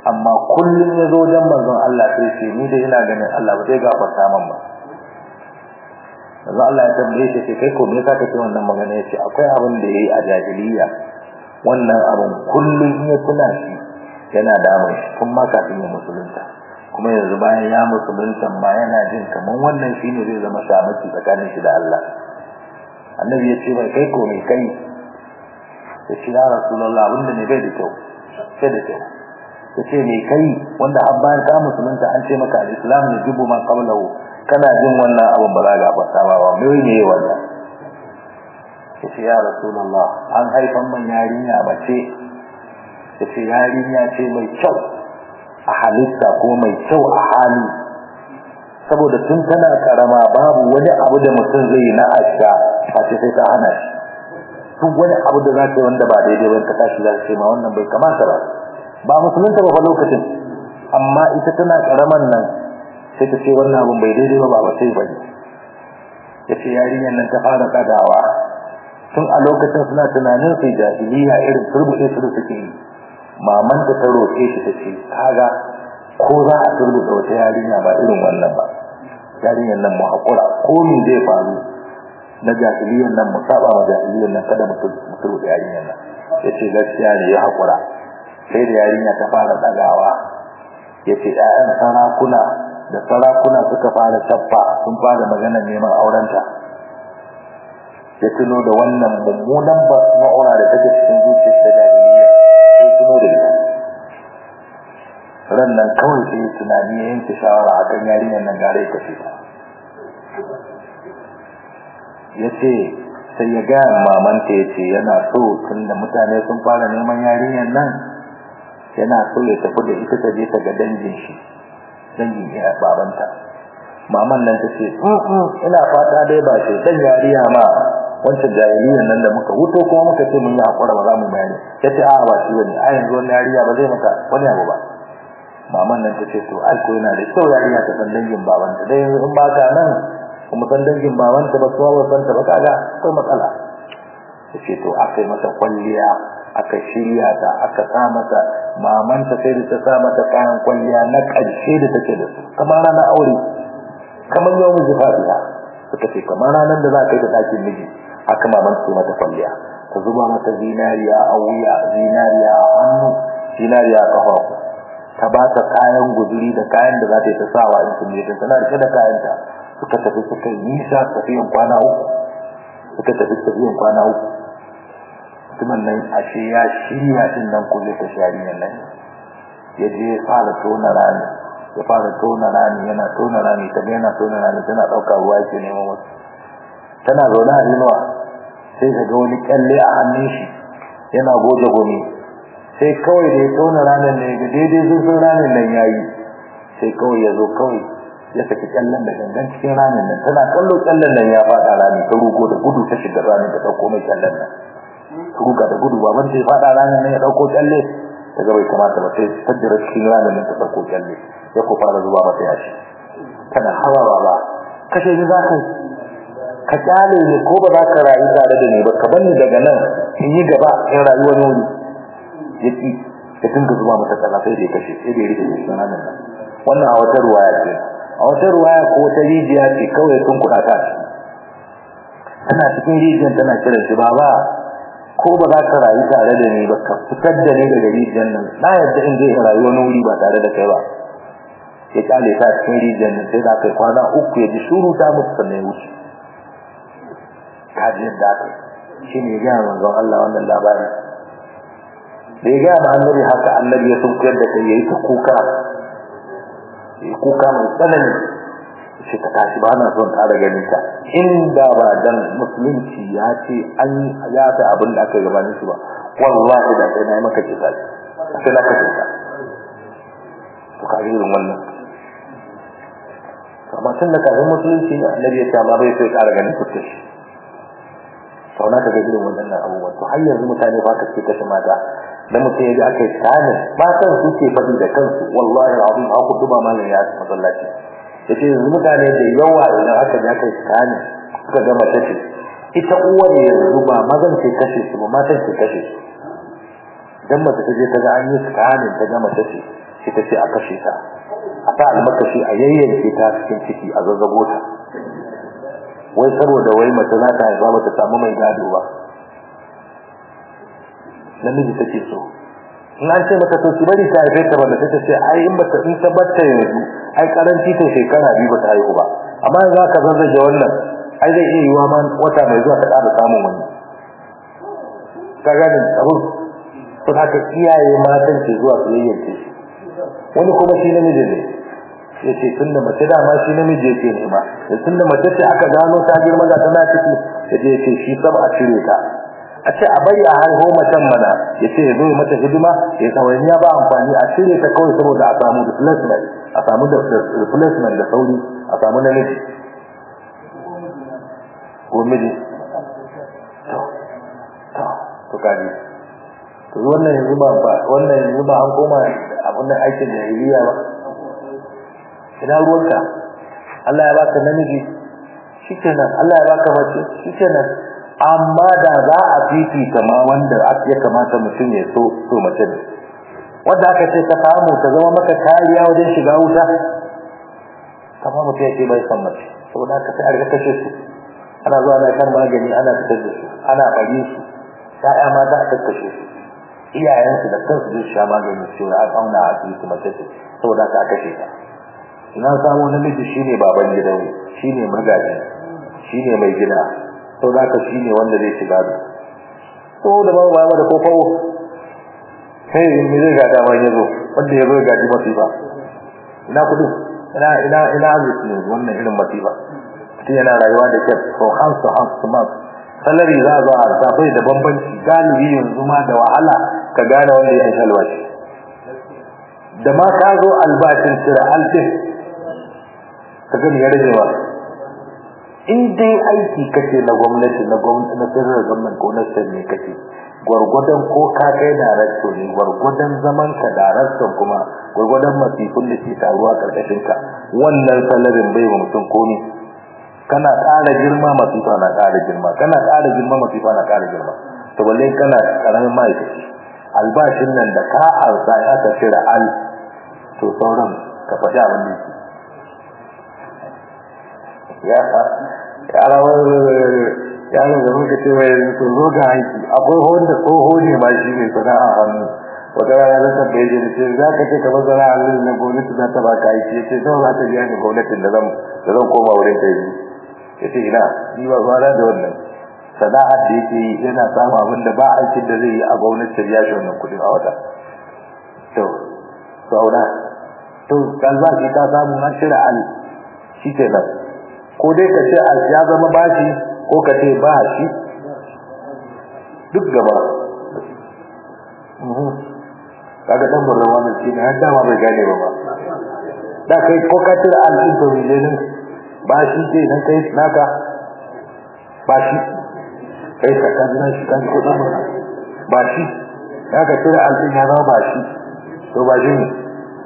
amma kullum ya zo dan manzon Allah sai ce ni da ina ganin Allah ba zai gafarta min ba manzon Allah ya tambaye shi kai ko me yasa kake wannan magana yace akwai abin da yayi a jahiliya wannan abin kullum ya tuna shi yana damun shi tun ma kafin ya musulunta kuma yanzu bayan ya musulunta ma yana jin kaman wannan shine zai zama shamaki tsakanin shi da Allah annabi ya ce mai kai ko me kai ya ce ya rasulullah abinda ne bai da kyau sai da kyau ya ce me kai wanda har bayan ka musulunta an ce maka al-islam ne jibu ma qablahu kana jin wannan abin ba za ga fasa ba ba mai ne wannan ya ce ya rasulullah an haifan man yarinya bace ya ce yarinya ce mai kyau a halitta ko mai kyau a hali saboda tun tana karama babu wani abu da mutum zai yi na asha face sai ta hana shi duk wani abu da za ka yi wanda ba daidai ba ka tashi za ka ce ma wannan bai kamata ba ba musulunta ba fa lokacin amma ita tana karaman nan sai ta ce wannan abun bai daidai ba ba sai bane ya ce yarinyar nan ta fara kadawa tun a lokacin suna tunanin sai jahiliya irin turbuɗe su da suke yi maman ta ta roƙe shi ta ce kaga ko za a turbuɗe wata yarinya ba irin wannan ba yarinyar nan mu haƙura ko me zai faru na jahiliyyar nan mu saba wa jahiliyyar nan kada mu turbuɗe yarinyar nan ya ce gaskiya ne ya haƙura sai da yarinya ta fara ɗagawa ya ce ‘ya'yan sarakuna da sarakuna suka fara tabba sun fara maganar neman aurenta ya tuno da wannan mummunan ba ma'aura da take cikin zuciyar ta jahiliya sai tuno da ita ran nan kawai sai ya tunani ya yanke shawara a kan yarinyar nan gare ta ce ya ce sai ya gaya mamanta ya ce yana so tun da mutane sun fara neman yarinyar nan yana so ya tafi da ita ta je ta ga dangin shi dangin ya babanta maman nan ta ce ina fata dai ba shi dan yariya ma wancan jahiliyan nan da muka wuto kuma muka ce mun yi hakura ba za mu bayani ta ce a'a ba shi bane a yanzu wani yariya ba zai maka wani abu ba maman nan ta ce to ai ko yana da kyau yariya ta san dangin babanta dai yanzu in ba ka nan kuma san dangin babanta ba kuma ba san ta ba kaga akwai matsala ta ce to aka yi mata kwalliya aka shirya ta aka sa mata mamanta sai da ta sa mata kayan kwalliya na ƙarshe da take da su kamar ranar aure kamar yau miji fatiha suka ce kamar ranar da za ka yi ta ɗakin miji haka maman ce mata kwalliya ta zuba mata zinariya a wuya zinariya a hannu zinariya a ƙafa ta ba ta kayan guduri da kayan da za ta yi ta sawa in sun je tana rike da kayanta suka tafi suka yi nisa tafiyan kwana uku suka tafi tafiyan kwana uku mutumin nan ashe ya shirya din nan ko zai ta shari'ar nan ya je ya fara tona rami ya fara tona rami yana tona rami ta ga yana tona rami tana ɗauka ruwa yake neman wasu tana zaune a inuwa sai ka ga wani kyalle a hannun shi yana goge gumi sai kawai da ya tona ramin ne ga daidai zurfin ramin nan ya yi sai kawai ya zo kawai ya saki kyallen da gangan cikin ramin nan tana kallo kyallen nan ya faɗa rami ta rugo da gudu ta shiga ramin ta ɗauko mai kyallen nan ruga da gudu ba ban sai fada ranar ne ya dauko kyalle daga bai kamata ba sai tajjira cikin ranar ne ta dauko kyalle ya ko fara zuba mata yashi kana hawa baba kashe ni za ka ka kyale ni ko ba za ka rayu tare da ni ba ka bani daga nan in yi gaba in rayu wani wuri yaki ya dinga zuba mata kaza sai da ya kashe sai da ya rike shi ranar nan wannan a wata ruwaya ce a wata ruwaya ko wata rijiya ce kawai sun kuɗa ta tana cikin rijiyar tana kiran shi baba ko ba za ka rayu tare da ni ba ka fitar da ni daga rijiyar nan na yadda in zai rayu wani wuri ba tare da kai ba ya kyale ta cikin rijiyar nan sai da kai kwana uku ya ji shuru ta mutu sannan ya wuce kaji yadda aka shi ne ya gaya manzon Allah wannan labarin da ya gaya ma annabi haka annabi ya sunkuyar da kai ya yi ta kuka ya kuka mai tsanani ce ta tashi ba na son ƙara ganin ta inda ba dan musulunci ya ce an ya ta abin da aka gabanin shi ba wallahi da sai na yi maka kisa sai na kashe ka to ka ga irin wannan amma tun da kafin musulunci annabi ya ce amma bai sai ƙara ganin fuskar shi sau na ka ga irin wannan abubuwan to har yanzu mutane ba ka ce kashe mata da mutum ya ji aka yi tsanin matan su ke faɗi da kansu wallahi abin haku duba malam ya masallaci yace yanzu mutane da yawa idan aka ja kai tsani suka ga mace ce ita uwar yanzu ba mazan ce kashe su ba matan ce kashe su dan mace ta je ta ga an yi tsani ta ga mace ce ita ce a kashe ta a sa almakashi a yayyanke ta cikin ciki a zazzabo ta wai saboda wai mace za ta haifa ba ta samu mai gado ba namiji take so in an ce mata to ki bari ta haife ta banda ta ce ai in bata in ta batta yanzu ai karanci ta shekara biyu bata haihu ba amma yanzu aka zazzage wannan ai zai iya yiwa ma wata mai zuwa ta ƙara samun wani ka gane abu to haka iyaye matan ke zuwa su yayyanke shi wani kuma shi namiji ne ya ce tun da mace dama shi namiji yake nema da tun da mace ce aka gano ta girma ga tana ciki ya je ya ce shi saba a cire ta a ce a bari a haihu macen mana ya ce ya zo mata hidima ya tsawainiya ba amfani a cire ta kawai saboda a samu replacement a samu da replacement da sauri a samu namiji ko miji to to to kaji to wannan yanzu ba wannan yanzu ba an koma abin aikin jahiliya ba ina ruwanka Allah ya baka namiji shikenan Allah ya baka mace shikenan amma da za a fifita ma wanda ya kamata mutum ya so so mace ne wanda aka ce ka samu ta zama maka kariya wajen shiga wuta kamar mutum ya ce bai san mace saboda haka sai a riga kashe su ana zuwa na kan magani ana fitar da su ana bari su ya'ya ma za a kakkashe su iyayensu da kansu zai sha magani su an auna a asibiti mace ce saboda haka a kashe ta ina samu namiji shine baban gidan shine magaji shine mai gida sau da ka shine wanda zai shiga da so da ba ba da kofawo sai me zai gada ma yazo wanda yazo ya gaji masifa ina kudu ina ina ina arziki ne wannan irin masifa mutum yana rayuwa da kyau from house to house to mouth salari za a zo a safai da bambanci galibi yanzu ma da wahala ka gane wanda ya shi albashi da ma ka zo albashin cire alfin ka gani ya rage ba in dai aiki kake na gwamnati na gwamnati na sirrin gwamnati ko na sirri kake gwargwadon ko ka kai darakto ne gwargwadon zaman ka darakton kuma gwargwadon masifin da ke taruwa karkashin ka wannan salarin bai wa mutum komi kana ƙara girma masifa na ƙara girma kana ƙara girma masifa na ƙara girma to balle kana ƙaramin ma'aikaci albashin nan da ka arsa ya ka cire al to sauran ka faɗi abin da yake ya yarawar yaron da muka ce mai yanzu zo ga aiki akwai wanda tsoho ne ma shi ne sana'a hannu wata rana na tambaye shi da ce za ka ce kamar sana'a hannu na gwamnati za ta baka aiki ya ce nawa za ta biya ni gwamnatin da zan da zan koma wurin ta yi ya ce ina ni ba fara da wannan sana'ar da yake yi yana samun abin da ba aikin da zai yi a gwamnati ta biya shi wannan kuɗin a wata to sauna to kalbashi ka samu na shirya al shi ke nan ko dai ka ce ya zama bashi ko ka ce ba shi duk gaba kaga dan burran wannan shi ne har dama bai gane ba ba da kai ko ka ce al'in to ne ne ba shi ce dan kai naka ba shi kai ka kan nan shi kan ko dan ba shi kaga ce al'in ya zama ba shi to ba shi ne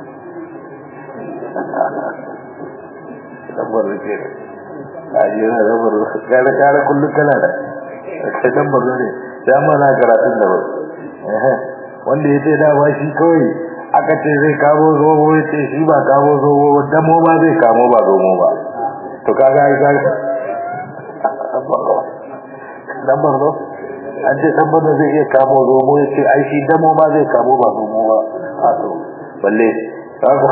dan burran ke aje na da baro kare kare kullu kana da kai dan baro ne da mana karatun da baro eh wanda yace da ba shi kawai aka ce zai kamo zomo yace shi ba kamo zomo damo ba zai kamo ba zomo ba to kaga ai kaga dan baro an ce dan baro zai iya kamo zomo yace ai shi damo ba zai kamo ba zomo ba a to balle kaga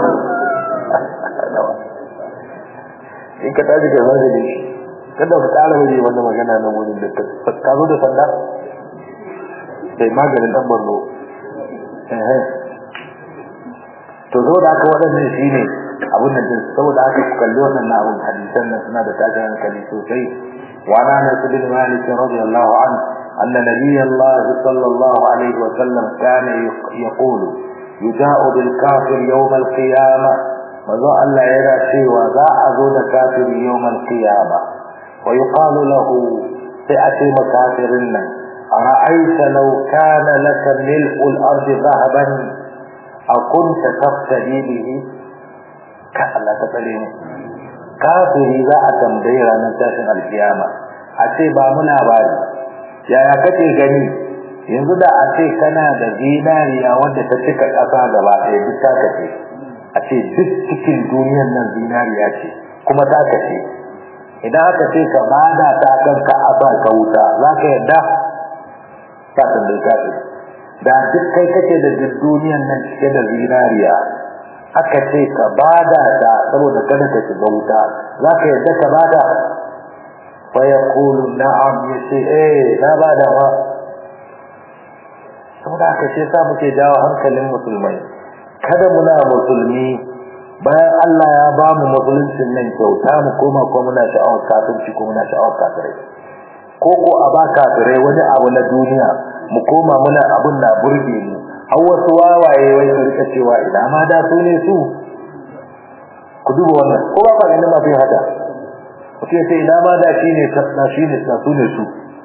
in ka tashi ka zaje da shi kada ka tsara waje wannan magana na wurin da ka zo da sanda sai maganin dan barno eh to zo da aka wadannan shine abun nan din saboda aka kalli wannan abun hadisan nan suna da tashin hankali sosai wa ana na bin malik radiyallahu anhu أن نبي الله صلى الله عليه وسلم كان يقول يجاء بالكافر يوم القيامة manzo Allah yana cewa za a zo da kafiri yawmal qiyama wa yuqalu lahu sai a ce makafirin nan ara'aita law kana laka mil'u al-ard dhahaban aw kunta taftadi bihi ka Allah ta tsare mu kafiri za a tambaye ranar tashin alkiyama a ce ba mu labari yaya kake gani yanzu da a ce kana da zinariya wanda ta cika ƙasa gaba ɗaya duk ta kace a ce duk cikin duniyar nan zinariya ce kuma ta kace idan aka ce ka bada ta kan ka asa ka wuta za ka yarda ta tambayi ka da duk kai kake da duk duniyar nan cike da zinariya aka ce ka bada ta saboda kada ka shiga wuta za ka yarda ka bada fa yaqulu na'am yace eh na bada ba saboda aka ce sa muke jawo hankalin musulmai kada muna musulmi bayan Allah ya ba mu musuluncin nan kyauta mu koma ko muna sha'awar kafirci ko muna sha'awar kafirai ko ko a ba kafirai wani abu na duniya mu koma muna abun na burge mu har wasu wawaye wai su rika cewa ina ma da su ne su ku duba wannan ko ba ba ne ma fi haka mutum sai ina ma da shi ne na shi ne na su ne su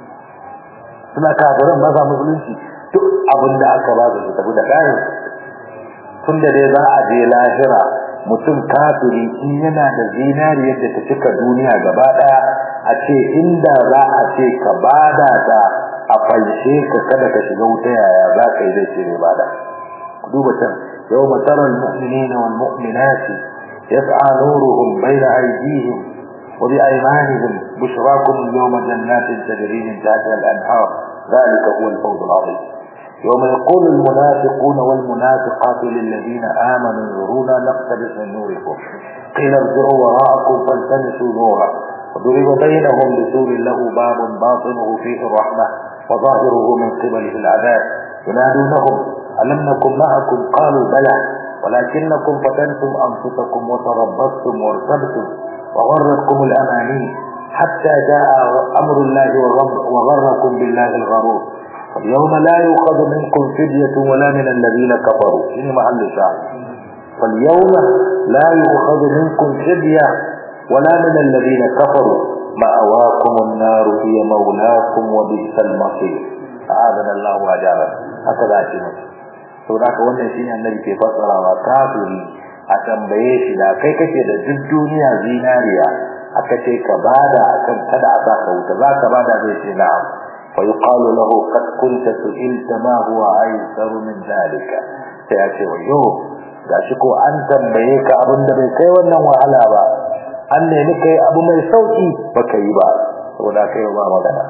suna kafiran ba sa musulunci duk abin da aka ba su tafi da kayan tun da dai za a je lahira mutum kafiri in yana da zinariyar da ta cika duniya gaba daya a ce inda za a ce ka bada ta a falshe ka kada ka shiga wuta yaya za ka yi zai ce ne bada duba can yau masarar mu'minina wal mu'minati yas'a nuruhum bayna aydihim wa bi aymanihim bushrakum yawma jannatin tajri min tahtiha al-anhar ذلك هو الفوز العظيم يوم يقول المنافقون والمنافقات للذين آمنوا انظرونا نقتبس من نوركم قيل ارجعوا وراءكم فالتمسوا نورا وضرب بينهم بسور له باب باطنه فيه الرحمة وظاهره من قبله العذاب ينادونهم ألم نكن معكم قالوا بلى ولكنكم فتنتم أنفسكم وتربصتم وارتبتم وغرتكم الأماني حتى جاء أمر الله وغركم بالله الغرور فاليوم لا يؤخذ منكم فدية ولا من الذين كفروا إني محل شعر فاليوم لا يؤخذ منكم فدية ولا من الذين كفروا مأواكم النار هي مولاكم وبئس المصير أعاذنا الله وأجابنا هكذا أشياء saboda haka wannan shine annabi ke fassarawa kafiri a tambaye shi da kai kake da duk duniya zinariya aka ce ka bada akan kada a saka wuta za ka bada zai ce na'am فيقال له قد كنت سئلت ما هو ايسر من ذلك sai ya ce wayo gashi ko an tambaye ka abin da bai kai wannan wahala ba an nemi kai abu mai sauki baka yi ba saboda kai ba magana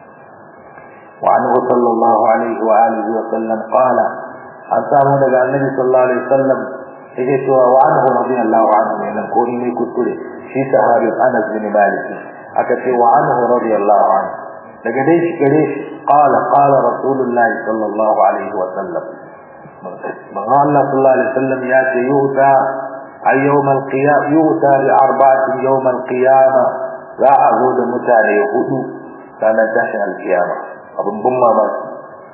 wa anhu sallallahu alaihi wa alihi wa sallam qala an samu daga annabi sallallahu alaihi wasallam yake cewa wa anhu radiyallahu anhu ne ko ni mai kuskure shi sahabi Anas bin Malik aka ce wa anhu radiyallahu anhu daga dai shi gare shi qala qala rasulullahi sallallahu alaihi wa sallam manzo Allah sallallahu alaihi wasallam ya ce yuta ay yawm al-qiyam yuta li arba'atin yawm al-qiyamah za a zo da mutane hudu ranar tashin al-qiyama abun bin mamaki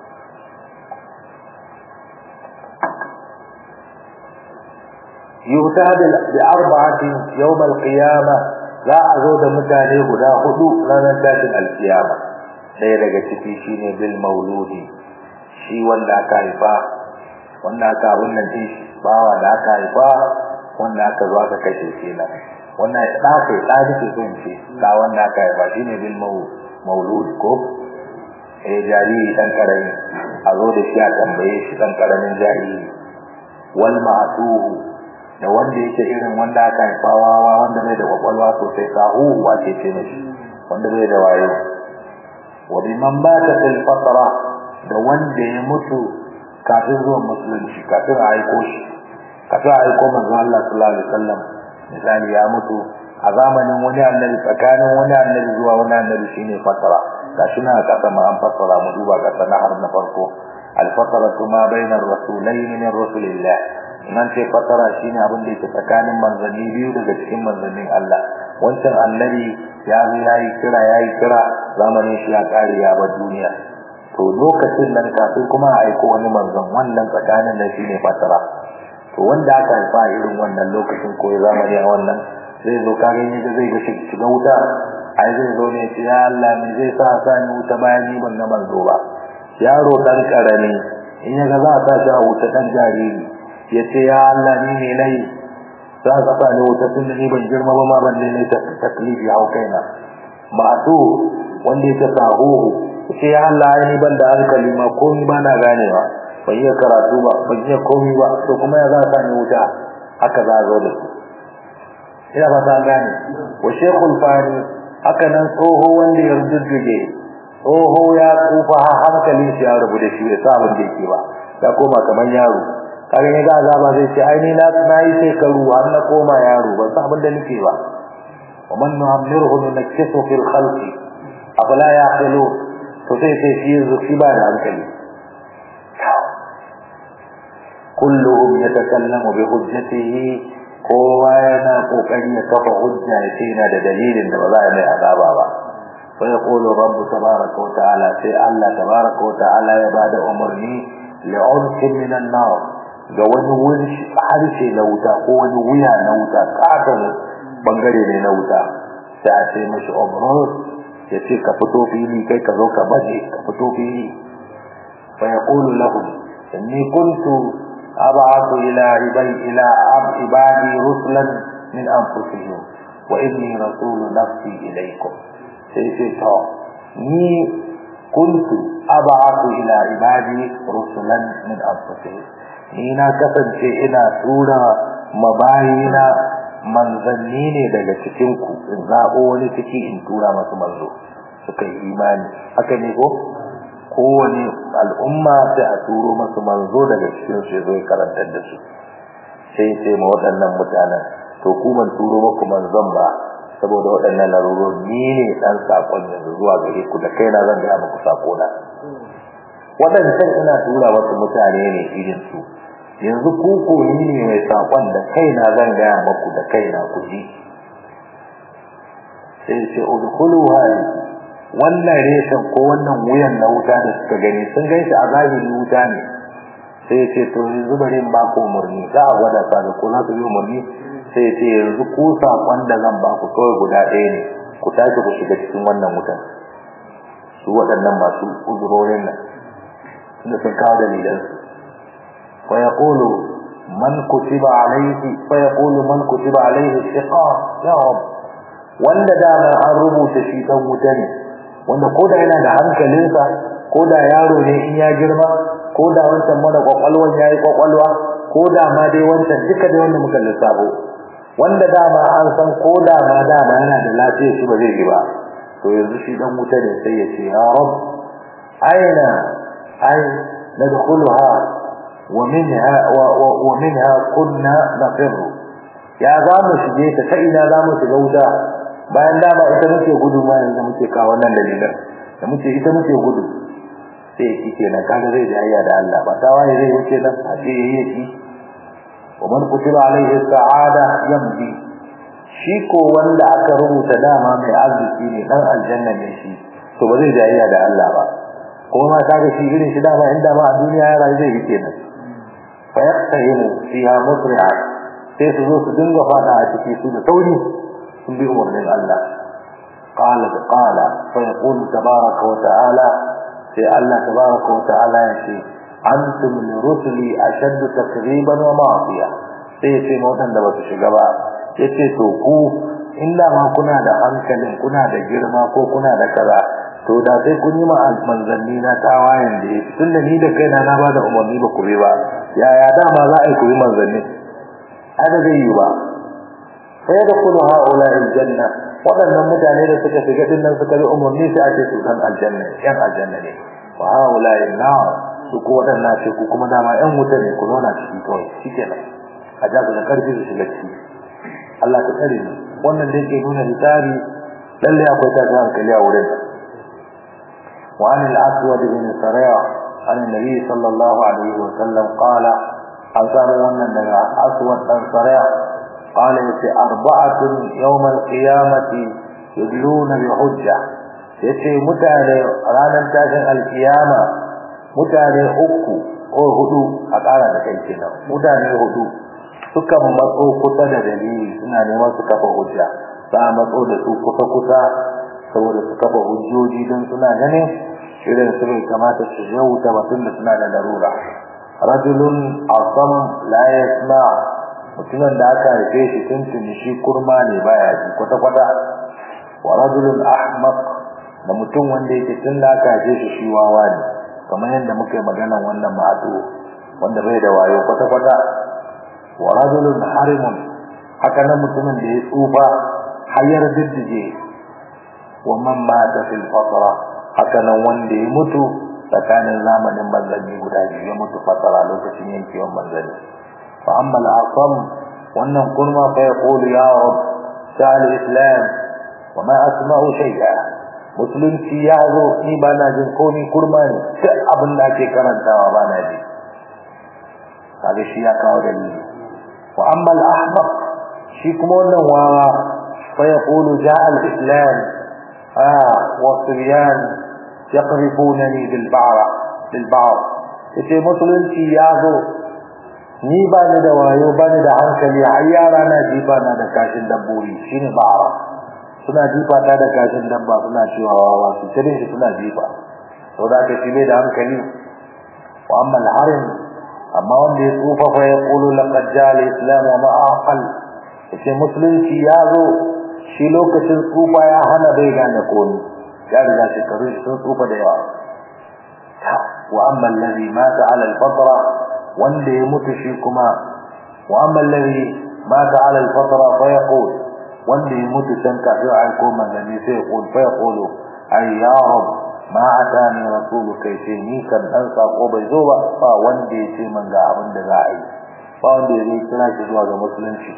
yuta bi arba'atin yawm al-qiyamah za a zo da mutane guda hudu ranar tashin al-qiyama ɗaya daga ciki shine bil mauludi shi wanda aka haifa wanda aka abin nan din bawa da aka haifa wanda aka zo aka kashe shi nan wannan ya da kai da take son ce da wanda aka haifa shine bil maulud ko eh jariri dan karami a zo da shi a tambaye shi dan karamin jariri wal ma'tuhu da wanda yake irin wanda aka haifa wawa wanda bai da kwakwalwa sosai sahu wace ce ne wanda bai da wayo wa biman bata fil fatra da wanda ya mutu kafin zuwan musulunci kafin a aiko shi kafin a aiko manzo Allah sallallahu alaihi wasallam misali ya mutu a zamanin wani annabi tsakanin wani annabi zuwa wani annabi shine fatara gashi na kasa ma an fasara mu duba kasa na har na farko al fataratu ma bainar rasulayn min rasulillah nan ce fatara shine abin da yake tsakanin manzanni biyu daga cikin manzannin Allah wancan annabi ya zo yayi kira yayi kira zamanin shi ya kare ya bar duniya to lokacin nan kafin kuma a aiko wani manzon wannan tsakanin nan shine fatara to wanda aka haifa irin wannan lokacin ko ya zamani a wannan zai zo kage ne da zai ga shiga wuta ai zai zo ne ya Allah me zai sa sa ni wuta bayan ni ban na manzo ba yaro dan karami in ya ga za ta sha wuta dan jariri ya ce ya Allah ni ne nayi za ka sa ni wuta tun ni ban girma ba ma ban ne ta taklifi hau kaina ma'tu wanda yake sahuhu ce ya Allah ai ni ban da hankali ma komai ba na ganewa ban iya karatu ba ban iya komai ba to kuma ya za ka ni wuta haka za zo da su ina ba ta gane wa shekul fani haka nan tsoho wanda ya rujujjuge tsoho ya tsufa hankalin shi ya rubu da shi ya sa abin da yake ba ya koma kamar yaro kaga ne ga azaba zai ce ai ni na nayi shekaru har na koma yaro ban san abin da nake ba wa man nu'ammirhu nunakkisu fil khalqi afala yaqilu to sai sai shi zuci ba da hankali kulluhum yatakallamu bi hujjatihi kowa yana kokari ya kafa hujja ya ce yana da dalilin da ba za a mai azaba ba fa yaqulu rabbu tabaraka wa ta'ala sai Allah tabaraka wa ta'ala ya bada umarni li'unsin minan nar ga wani wuri harshe na wuta ko wani wuya na wuta katon bangare ne na wuta sai a ce mashi umrus ya ce ka fito fili kai ka zo ka baje ka fito fili fa yaqulu lahum inni kuntu أبعث إلى عبادي إلى عبادي رسلا من أنفسهم وإني رسول نفسي إليكم سيسيطا ني كنت أبعث إلى عبادي رسلا من أنفسهم نينا كسن ina tura mabayina manzanni ne daga cikinku in zaɓo wani ciki in tura masu manzo suka yi imani haka ne ko kowane al'umma sai a turo masu manzo daga cikin su zai karantar da su sai sai ma waɗannan mutanen to ku ban turo muku manzon ba saboda waɗannan larurori ni ne dan sakon yanzu zuwa gare ku da kaina zan ga muku sako na waɗancan ina tura wasu mutane ne irin su yanzu ku ko ni ne mai sakon da kaina zan ga muku da kaina ku ji sai sai udkhulu hadhihi wannan reshen ko wannan wuyan na wuta da suka gani sun gan shi a zahiri wuta ne sai ce to yanzu bari in ba ku umarni za a gwada sa da ko za su yi umarni sai ce yanzu ku saƙon da zan ba ku kawai guda ɗaya ne ku tashi ku shiga cikin wannan wutan su waɗannan masu uzurorin nan da sun kawo dalilan su fa yaqulu man kutiba alayhi fa yaqulu man kutiba alayhi shiqa ya rab wanda dama an rubuta shi dan wuta ne wanda ko da yana da hankalinsa ko da yaro ne in ya girma ko da wancan mara kwakwalwan ya yi kwakwalwa ko da ma dai wancan duka dai wanda muka lissafo wanda dama an san ko da ma dama yana da lafiya shi ba zai yi ba to yanzu shi dan wuta ne sai ya ce ya rab aina ai nadkhuluha wa minha wa minha kunna nafirru ya za mu shige ta ta ina za mu shiga wuta bayan dama ita muke gudu ma yanzu muke kawo wannan dalilan da muke ita muke gudu sai shi kenan kaga zai jayya da Allah ba ta waye zai wuce nan a ce yayi shi wa man kutiba alaihi sa'ada yamdi shi ko wanda aka rubuta dama mai arziki ne dan aljanna ne shi to ba zai jayya da Allah ba kuma ma kaga shi irin shi dama inda ma a duniya ya rayu zai yi kenan fa yaqtahimu fiha musri'a sai su zo su dinga fada a ciki su da sauri بأمر من الله قال قال فيقول تبارك وتعالى في الله تبارك وتعالى يشي أنتم لرسلي أشد تكذيبا ومعصية sai ce mautan da basu shiga ba yace to ku inda ma kuna da hankalin kuna da girma ko kuna da kaza to da sai kun yi ma manzanni na tawayen da yake tunda ni da kaina na bada umarni ba ku bi ba yaya dama za a yi ku yi manzanni haka zai yi ba sai da kullu haula aljanna wadannan mutane da suka shiga din nan suka bi umarni sai ake su dan aljanna yan aljanna ne wa haula nar su ko wadannan ce ku kuma dama yan wuta ne ku zauna ciki kawai shikenan a ja da karfi su shiga ciki Allah ta tsare ni wannan da yake nuna litari lalle akwai ta ga hankali a wurin wa an al-aswad bin sariya an nabi sallallahu alaihi wa sallam qala an samu wannan daga aswad dan sariya قال يتي أربعة يوم القيامة يدلون بحجة يتي متعني رانا تاشن القيامة متعني أكو أو هدو أقالا تكيشنا متعني هدو sukan matso kusa da dalili suna neman su kafa hujja za a matso da su kusa kusa saboda su kafa hujjoji don suna ganin irin su bai kamata su yauta batun da suna da larura rajulun asam la yasma mutumin da aka haife shi tuntuni shi kurma ne baya ji kwata-kwata wa rajulun ahmaq da mutum wanda yake tun da aka je shi shi wawa ne kamar yadda muka yi maganan wannan ma'adu wanda bai da wayo kwata-kwata wa rajulun harimun haka nan mutumin da ya tsufa hayar diddige wa man mata fil fatra haka nan wanda ya mutu tsakanin zamanin manzanni guda biyu ya mutu fatara lokacin yankewan manzanni fa amma al-asam wannan kurma fa yaqulu ya rab sa'al islam wa ma asma'u shay'a musulunci ya zo ni ba na jin komai kurma ne duk abin da ake karantawa ba na ji kaga shi ya kawo dalili wa amma al-ahmaq shi kuma wannan wawa fa yaqulu ja'a al-islam ah wa sibyan yaqrifunani bil ba'ra bil ba'r yace musulunci ya zo ni ba ni da wayo ba ni da hankali har yara na jifa na da kashin dabbobi shine ba'ra suna jifa ta da kashin dabba suna cewa wawa su tare shi suna jifa to da ka shi bai da hankali wa amma al-harim amma wanda ya tsufa fa ya qulu laqad jaa al-islam wa ma aqal yace musulunci ya zo shi lokacin tsufa ya hana bai gane komai ya riga shekaru sun tsufa da yawa wa amma alladhi mata ala al-fatra wanda ya mutu shi kuma wa amma alladhi mata ala al-fatra fa yaqul wanda ya mutu can kafin a aiko manzanni sai ya qul fa yaqulu ay ya rab ma atani rasulu kai ce ni kan dan sako bai zo ba ba wanda ya ce man ga abin da za a yi ba wanda ya zai kira shi zuwa ga musulunci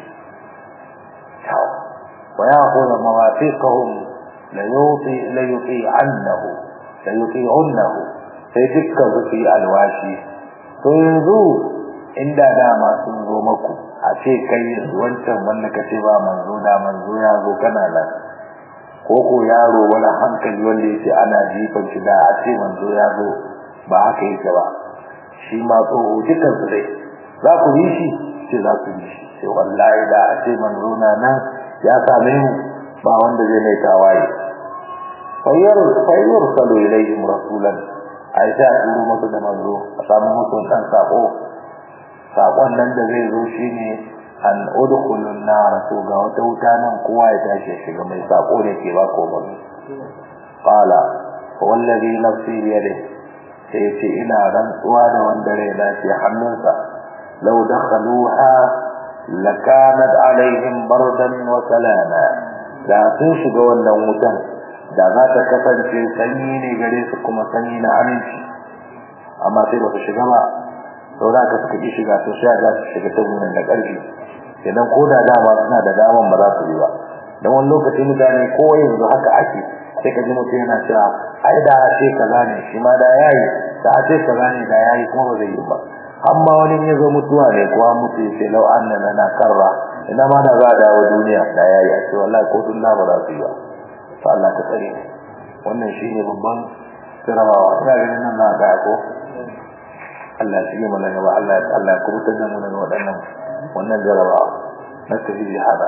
wa ya qulu mawafiqahum la yuti la yuti annahu la yuti annahu sai dukkan su yi alwashi to yanzu inda dama sun zo maku a ce kai yanzu wancan wanda ka ce ba manzo da manzo ya zo kana nan ko ko yaro wani hankali wanda yake ana jifan shi da a ce manzo ya zo ba haka yake ba shi ma tsoho dukkan su dai za ku yi shi ce za ku yi shi sai wallahi da a ce manzo na nan ya same mu ba wanda zai mai tawaye fayyar fayyar salo ilayhim rasulan ai sai a turo musu da manzo a samu musu dan sako sakon nan da zai zo shine an udkhulun nar to ga wata wuta nan kowa ya tashi shiga mai sako ne ke ba ko mun qala wallazi nafsi bi yadihi sai ce ina rantsuwa da wanda rai na ke hannunsa law dakhaluha lakanat alaihim bardan wa salama da sun shiga wannan wutan da za ta kasance sanyi ne gare su kuma sanyi na aminci amma sai ba su shiga ba sau da ka suka ƙi shiga to sai za su shiga ta gurin da ƙarfi idan ko da dama suna da daman ba za su yi ba don wani lokaci mutane ko yanzu haka ake sai ka ji mutum yana cewa ai da ce kaza ne shi ma da yayi da ce kaza ne da yayi kuma ba zai yi ba amma wani ya zo mutuwa ne ko an mutu ya ce lau annana na karra ina ma da za a dawo duniya da yayi a ce wallahi ko dunna ba za su yi ba to Allah ta tsare wannan shine babban sirrawa ina ganin nan na ga ko Allah shi mana gaba Allah Allah ya kubutar da mu daga waɗannan wannan jarabawa na tafi hada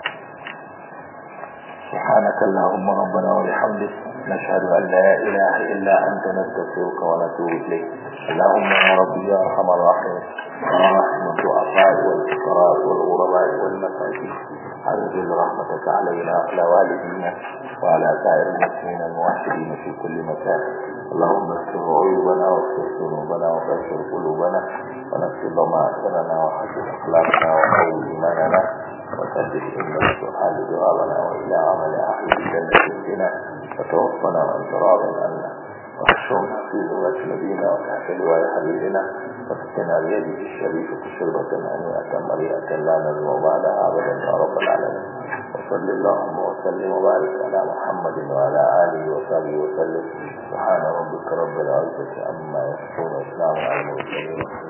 سبحانك اللهم ربنا وبحمدك نشهد أن لا إله إلا أنت نستغفرك ونتوب إليك اللهم يا ربي يا أرحم الراحمين يا رحمة الضعفاء والفقراء والغرباء والمساكين أنزل رحمتك علينا وعلى والدينا وعلى سائر المسلمين الموحدين في كل مكان اللهم استر عيوبنا واغفر ذنوبنا وبشر قلوبنا ونكتب ضمائرنا وحسن أخلاقنا وقوي إيماننا وسدد إن السؤال جوابنا وإلى عمل أهل الجنة بنا وتوفنا وأنت راض عنا واحشرنا في ذمة نبينا وتحت لواء حبيبنا واسقنا بيده الشريفة شربة هنيئة مريئة لا نزم بعدها أبدا يا رب العالمين وصل اللهم وسلم وبارك على محمد وعلى آله وصحبه وسلم سبحان ربك رب العزة عما يصفون وسلام على المرسلين